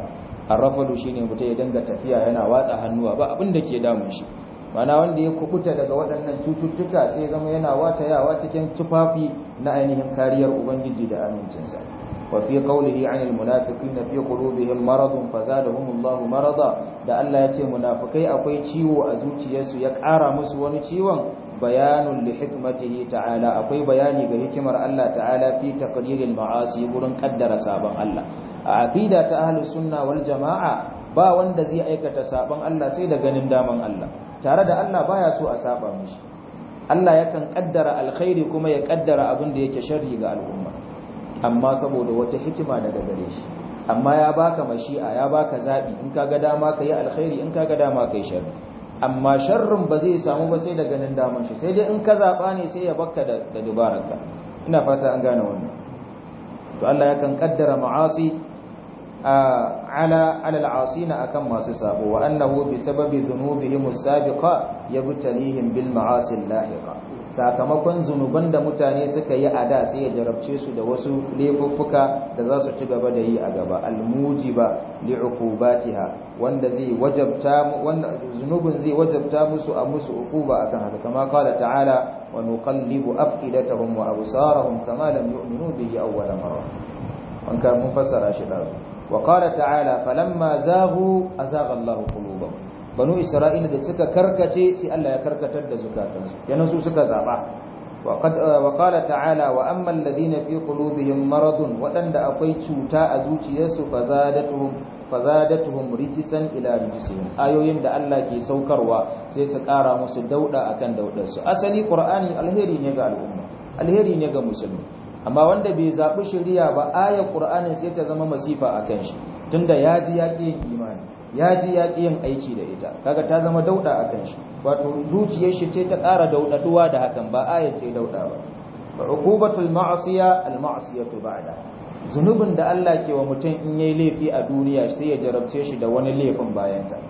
arrafadu shine mutum ya dinga tafiya yana watsa hannuwa ba abin da ke damun shi mana wanda ya kubuta daga waɗannan cututtuka sai zama yana watayawa cikin tufafi na ainihin kariyar ubangiji da amincinsa wa fi qawlihi 'anil munafiqina fi qulubihim maradun fazadahumullahu marada da Allah ya ce munafikai akwai ciwo a zuciyarsu ya ƙara musu wani ciwon bayanun li hikmatihi ta'ala akwai bayani ga hikimar Allah ta'ala fi taqdiril ma'asi gurin kaddara sabon Allah a aqida ta ahlus sunna wal jama'a ba wanda zai aikata sabon Allah sai da ganin daman Allah tare da Allah baya so a saba mishi Allah yakan kaddara alkhairi kuma ya kaddara abin da yake sharri ga al'umma amma saboda wata hikima daga gare shi amma ya baka mashi'a ya baka zabi in kaga dama kai alkhairi in kaga dama kai sharri amma sharrin ba zai samu ba sai da ganin daman shi sai dai in ka zaba ne sai ya bakka da da dubararka ina fata an gane wannan to Allah yakan kaddara ma'asi ala ala al'asina akan masu sabo wa annahu bi sababi dhunubihim as-sabiqa yabtalihim bil ma'asi lahiqa sakamakon zunuban da mutane suka yi a da sai ya jarabce su da wasu laifuffuka da za su ci gaba da yi a gaba al-mujiba li'uqubatiha wanda zai wajabta wanda zunubin zai wajabta musu a musu uquba akan haka kama qala ta'ala wa nuqallibu afidatahum wa absarahum kama lam yu'minu bihi awwala marra an ka mun fassara shi da وقال تعالى فلما زاغوا أزاغ الله قلوبهم بنو إسرائيل da suka karkace sai Allah ya karkatar da zukatansu yana su suka zaba وقد وقال تعالى واما الذين في قلوبهم مرض wadanda akwai cuta a zuciyarsu fazadatuhum fazadatuhum rijsan ila rijsihim ayoyin da Allah ke saukarwa sai su kara musu dauda akan daudarsu asali qur'ani alheri ne ga al'umma alheri ne ga musulmi amma wanda bai zaɓi shari'a ba ayar ƙur'anin sai ta zama masifa a kan shi tunda ya ji ya ƙi yin imani ya ji ya ƙi yin aiki da ita kaga ta zama dauɗa a kan shi wato zuciyar shi ce ta ƙara dauɗaɗuwa da hakan ba ayar ce dauɗa ba fa uqubatul ma'asiya al ma'siyatu ba'da zunubin da Allah ke wa mutum in yayi laifi a duniya sai ya jarabce shi da wani laifin bayan ta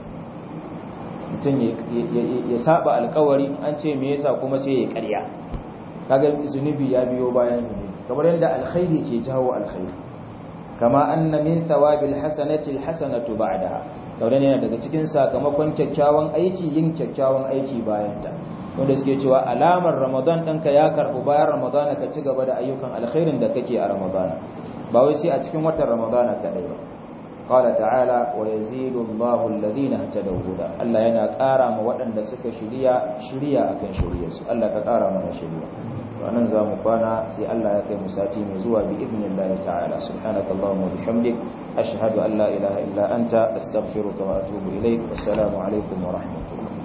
mutum ya saba alƙawari an ce me yasa kuma sai ya ƙarya kaga zunubi ya biyo bayan zunubi kamar yadda alkhairi ke jawo alkhairi kama anna min thawabil hasanati alhasanatu ba'daha kamar yana daga cikin sakamakon kyakkyawan aiki yin kyakkyawan aiki bayan ta wanda suke cewa alamar ramadan ɗinka ya karɓi bayan ramadana ka ci gaba da ayyukan alkhairin da kake a ramadana ba wai sai a cikin watan ramadana kaɗai ba qala ta'ala wa yazidu Allahu alladhina ihtadaw huda Allah yana ƙara ma waɗanda suka shiriya shiriya akan shiriyarsu Allah ka ƙara mana shiriya wannan za mu kwana sai Allah ya kai mu sati mai zuwa bi idnillahi ta'ala subhanaka allahumma wa bihamdik ashhadu an la ilaha illa anta astaghfiruka wa atubu ilaik assalamu alaikum wa rahmatullah